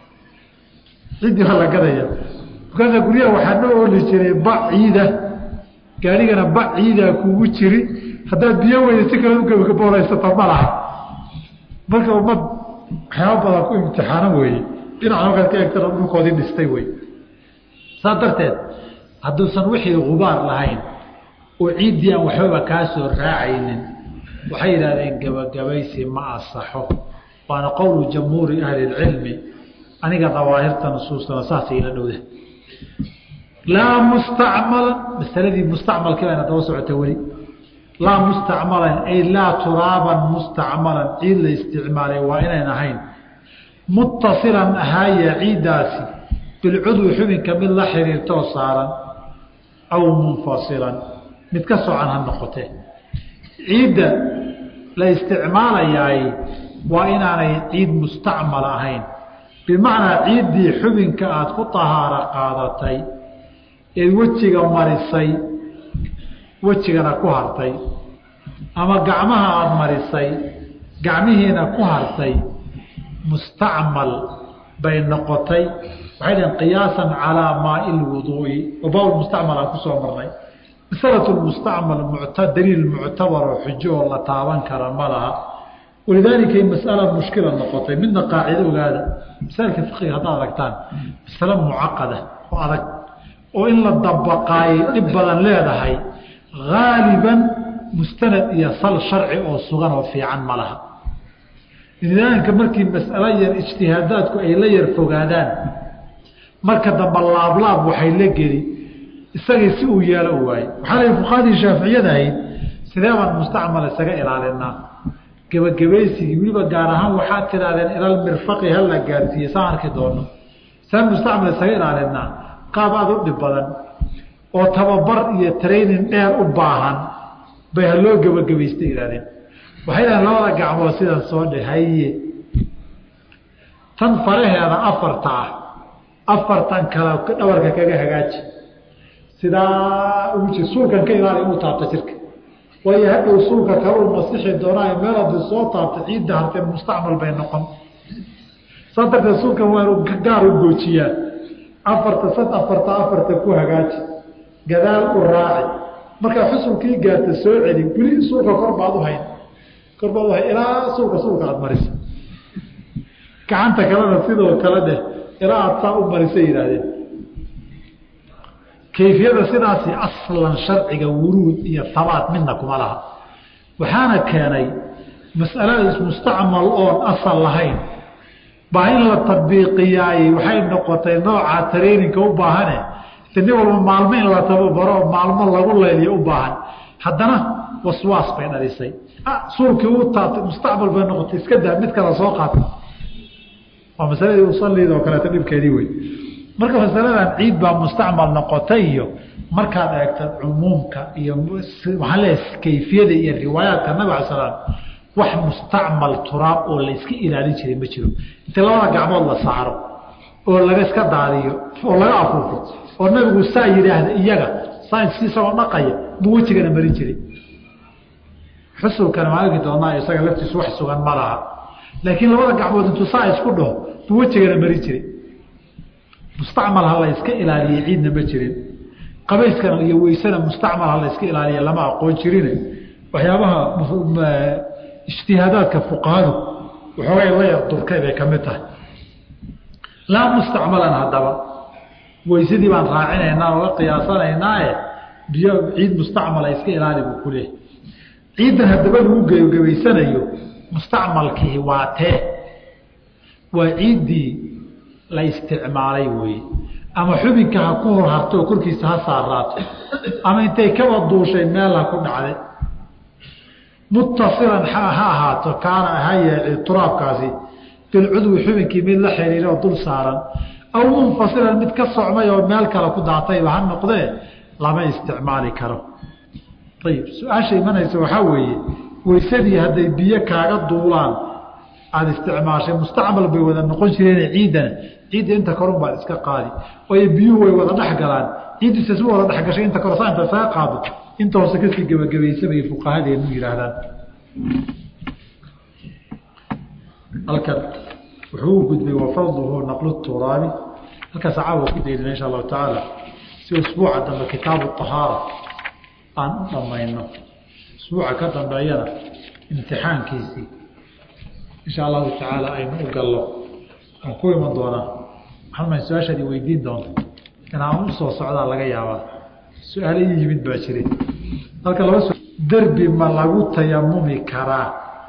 [SPEAKER 1] ciiddii waa la gadaya markaasa guryaha waxaa noo oli jiray bac ciida gaarigana bac ciidaa kugu jiri haddaad biyo weyda si kale ugebagaboolaysata ma laha marka ummad waxyaaba badan ku imtixaano weeye dhinaca markaad ka eegtana dhulkoodii dhistay wey saas darteed hadduusan wixii gubaar lahayn oo ciiddii aan waxbaba kaa soo raacaynin waxay yidhahdeen gebagabaysi ma asaxo waana qowlu jamhuuri ahli اlcilmi aniga dawaahirta nusuustana saasay ila dhowda laa mustacmalan masaladii mustacmalkii bayna daba socota weli laa mustacmalan ay laa turaaban mustacmalan ciid la isticmaalay waa inayn ahayn muttasilan ahaaya ciiddaasi bilcudwi xubinka mid la xiriirtoo saaran aw munfasilan mid ka socan ha noqotee ciidda la isticmaalayaay waa inaanay ciid mustacmal ahayn bimacnaa ciiddii xubinka aada ku tahaaro qaadatay eed wejiga marisay wejigana ku hartay ama gacmaha aada marisay gacmihiina ku hartay mustacmal bay noqotay waxay dhaheen qiyaasan calaa maai lwuduu'i wabaa mustacmal aan kusoo marnay masalatu mustacmal daliil muctabar oo xujo oo la taaban kara ma laha walidaalika masala mushkila noqotay midna qaacido ogaada masaalka fiqiga haddaad aragtaan masale mucaqada oo adag oo in la dabaqaayay dhib badan leedahay haaliban mustanad iyo sal sharci oo sugan oo fiican ma laha nidaamka markii mas'alo yar ijtihaadaadku ay la yar fogaadaan marka dambe laablaab waxay la geli isagii si uu yeelo u waaye waxaa la fuqahadii shaaficiyada ahayd sidee baan mustacmal isaga ilaalinaa gebagabaysigii weliba gaar ahaan waxaad tidhahdeen ilal mirfaqi hala gaarsiiye saan arki doono saan mustacmal isaga ilaalinaa qaab aada u dhib badan oo tababar iyo training dheer u baahan bay haloo gebagabaysta ihahdeen waxay dhahen labada gacmood sidan soo dhe haye tan faraheeda afarta ah afartan kale dhabarka kaga hagaaji sidaa ugu jir suulkan ka ilaali inuu taabto jirka waayo hadhow suulka kaluu masixi doonaayo meel hadduu soo taabto ciidda hartee mustacmal bay noqon saa darteed suulkan waa inuu gaar u goojiyaa afarta sad afarta afarta ku hagaaji gadaal u raaci markaa xusulkii gaarta soo celi weli suulka kor baad u hayn kor baad u hayn ilaa suulka suulka aada marisa gacanta kalena sidoo kale dheh ilaa aada saa u marisa yidhaahdeen kayfiyada sidaasi aslan sharciga wuruud iyo habaat midna kuma laha waxaana keenay mas'alada mustacmal oon asal lahayn baa in la tabiiqiyaayey waxay noqotay nooca tareyninka u baahane nin walba maalmo in la tababaro oo maalmo lagu layliyo u baahan haddana waswaas bay dhalisay suulkii u taabtay mustacmal bay noqotay iska daa mid kala soo qaata waa masaladii usaliidoo kaleeto dhibkeedii wey marka masaladan ciid baa mustacmal noqotay iyo markaad eegta cumuumka iyo waxaan leeyahay kayfiyada iyo riwaayaadka nabig ala slam wax mustacmal turaab oo la iska ilaalin jiray ma jiro inta labada gacmood la saaro oo laga iska daadiyo oo laga afuufo oo nabigu saa yidhaahda iyaga saaiski isagoo dhaqaya buu wejigana marin jiray xusulkana maaligi doonaa isaga laftiisu wax sugan ma laha laakiin labada gacmood intuu saa isku dhaho buu wejigana marin jiray mustacmal ha la iska ilaaliyey ciidna ma jirin qabayskana iyo weysana mustacmal ha la iska ilaaliya lama aqoon jirine waxyaabaha ijtihaadaadka fuqahadu waxoogay la yar durkay bay ka mid tahay laa mustacmalan haddaba weysadii baan raacinaynaa oga qiyaasanaynaae biyo ciid mustacmala iska ilaali buu ku leehay ciiddan haddaba lagu gebagabaysanayo mustacmalkii waa tee waa ciiddii la isticmaalay weeye ama xubinka ha ku hor harto oo korkiisa ha saaraato ama intay kaba duushay meel ha ku dhacday muttasilan ha ahaato kaana ahaye turaabkaasi bilcudwi xubinkii mid la xiriira oo dul saaran aw munfasilan mid ka socmay oo meel kale ku daatayba ha noqdee lama isticmaali karo ayib su-aasha imanaysa waxaa weeye weysadii hadday biyo kaaga duulaan aada isticmaashay mustacmal bay wada noqon jireen ciiddana ciidda inta korun baad iska qaadi waayo biyuhu way wada dhex galaan ciiddiisa si wada dhexgashay inta kore saa inta saga qaado inta hoose kasii gebagabaysa bay fuqahadeenu yihaahdaan halkan wuxuu u gudbay wafadluhu naqlu turaabi halkaas caawa ku daydina insha allahu tacaala si usbuuca dambe kitaabu ahaara aan u dhamayno usbuuca ka dambeeyana imtixaankiisii insha allahu tacaala aynu u gallo aan ku iman doonaa maxalma su-aashaadi weydiin doonto inaan usoo socdaa laga yaabaa su-aalo ii yimid baa jiray halka laba derbi ma lagu tayamumi karaa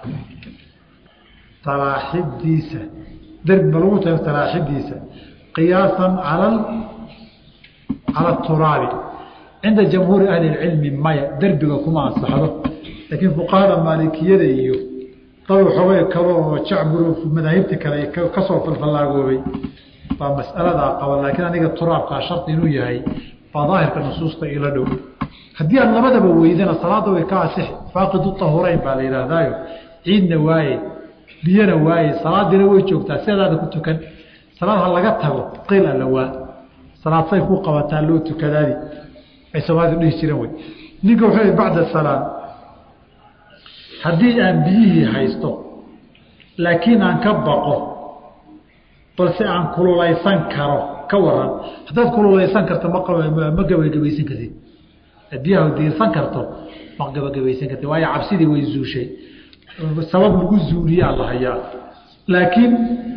[SPEAKER 1] talaaxidiisa derbi ma lagu tayamum talaaxidiisa qiyaasan cala cala turaabi cinda jamhuuri ahli lcilmi maya derbiga kuma ansaxdo laakiin fuqahada maalikiyada iyo dad waxoogay kalo oo jacburo madaahibta kale kasoo falfallaagoobay baa mas'aladaa qaba laakiin aniga turaabkaa shardi inuu yahay baa daahirka nusuusta ila dhow haddii aad labadaba weydana salaada way ka asixi faaqidu tahurayn baa la yidhaahdaayo ciidna waaye biyana waaye salaadiina way joogtaa siadaada ku tukan salaad ha laga tago qiil alla waa salaad say ku qabataa loo tukadaadi ay soomaalidu dhihi jireen wey ninka wuxuu bacda salaam haddii aan biyihii haysto laakiin aan ka baqo balse aan kululaysan karo ka waran haddaad kululaysan karto ma ma gabagabaysan kartid biyaha diirsan karto ma gabagabaysan kartid waayo cabsidii way zuushay sabab lagu zuuliyaa la hayaa laakiin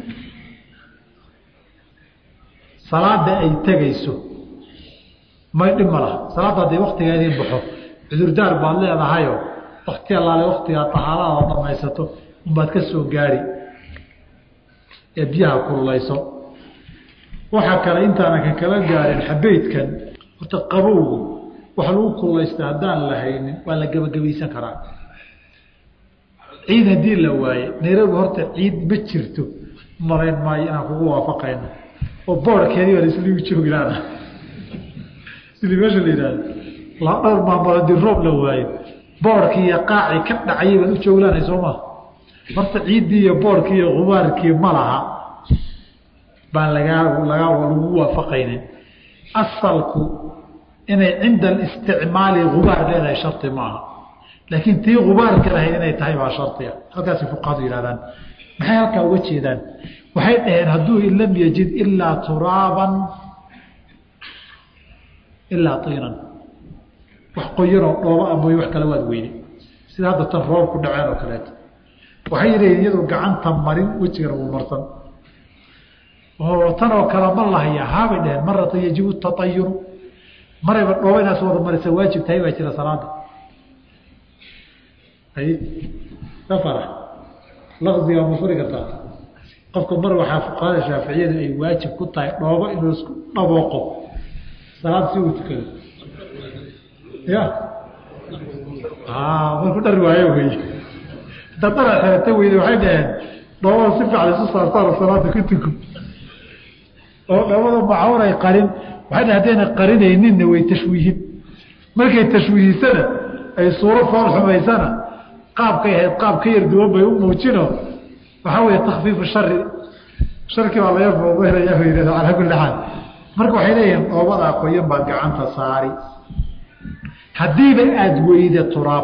[SPEAKER 1] salaada ay tegayso may dhib ma laha salaadda hadday waktigeedii baxo cudurdaar baad leedahayo wakti allaale waktigaa tahaarada dhamaysato unbaad ka soo gaari ee biyaha kululayso waxaa kale intaanan ka kala gaarin xabeydkan horta qabowgu waxa lagu kululaysta haddaan la haynin waa la gebagabaysan karaa ciid haddii la waaye nairobi horta ciid ma jirto marayn maayo inaan kugu waafaqayno oo boorkeedii baa laisligu jooglaana sidii meesha la yidhahdo la dhowr maamul haddii roob la waayo boorkii iyo qaacii ka dhacayay baad u jooglaanay soo maa horta ciiddii iyo boorkii iyo gubaarkii ma laha baan lagaa lagaa lagu waafaqaynin asalku inay cinda alisticmaali gubaar leedahay shardi maaha laakiin tii gubaarka lahayd inay tahay baa shardiga halkaasi fuqahadu yihahdaan maxay halkaa uga jeedaan waxay dhaheen hadduu lam yajid ilaa turaaban ilaa tiinan wax qoyanoo dhooba a mooye wax kale waad weyne sida hadda tan roob ku dhaceen oo kaleeto waxay yidhahiin iyadoo gacanta marin wejigana wuu marsan oo tan oo kale ma lahaya haabay dhaheen marata yajibu taayuru marayba dhooba inaas wada marisa waajib tahay baa jira salaada hay ka farax laqdiga ma furi kartaa qofka mar waxaa fuqahada shaaficiyadu ay waajib ku tahay dhoobo inuu isku dhabooqo salaad si uu tukado ya marku dhari waayo wey haddaa dhara xerata weyde waxay dhaheen dhoobada si fiican isu saartaan salaada ku tuko oo dhoobada macawn ay qarin waxay dhaheen haddayna qarinayninna way tashwiihin markay tashwiihisana ay suuro fool xumaysana qaabkay ahayd qaab ka yar duwan bay u muujino waxaa weeye takfiifu shari sharkii baa laga foobeynaya ba yidhahda calaa kulli xaal marka waxay leeyihiin dhoobadaa qoyan baad gacanta saari haddiiba aada weyda turaab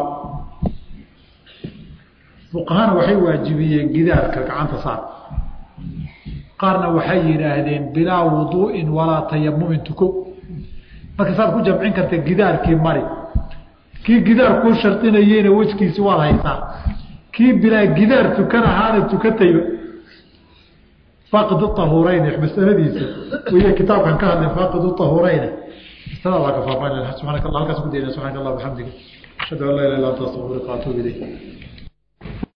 [SPEAKER 1] fuqahana waxay waajibiyeen gidaarka gacanta saar qaarna waxay yidhaahdeen bilaa wuduu'in walaa tayamumin tuko marka saad ku jamcin karta gidaarkii mari kii gidaar kuu shardinayeyna wejkiisi waad haysaa kii bilaa gidaar tukan ahaana tukatayba faaqidu ahuureyne masaladiisa wey kitaabkan ka hadlay faaqidu ahuureyne masalada waa ka faafan subxaanaka allah halkaas ku dayna subxanak allah bxamdiga ashhadu an laa ilah illa anta astaqfiruka atuub ilayk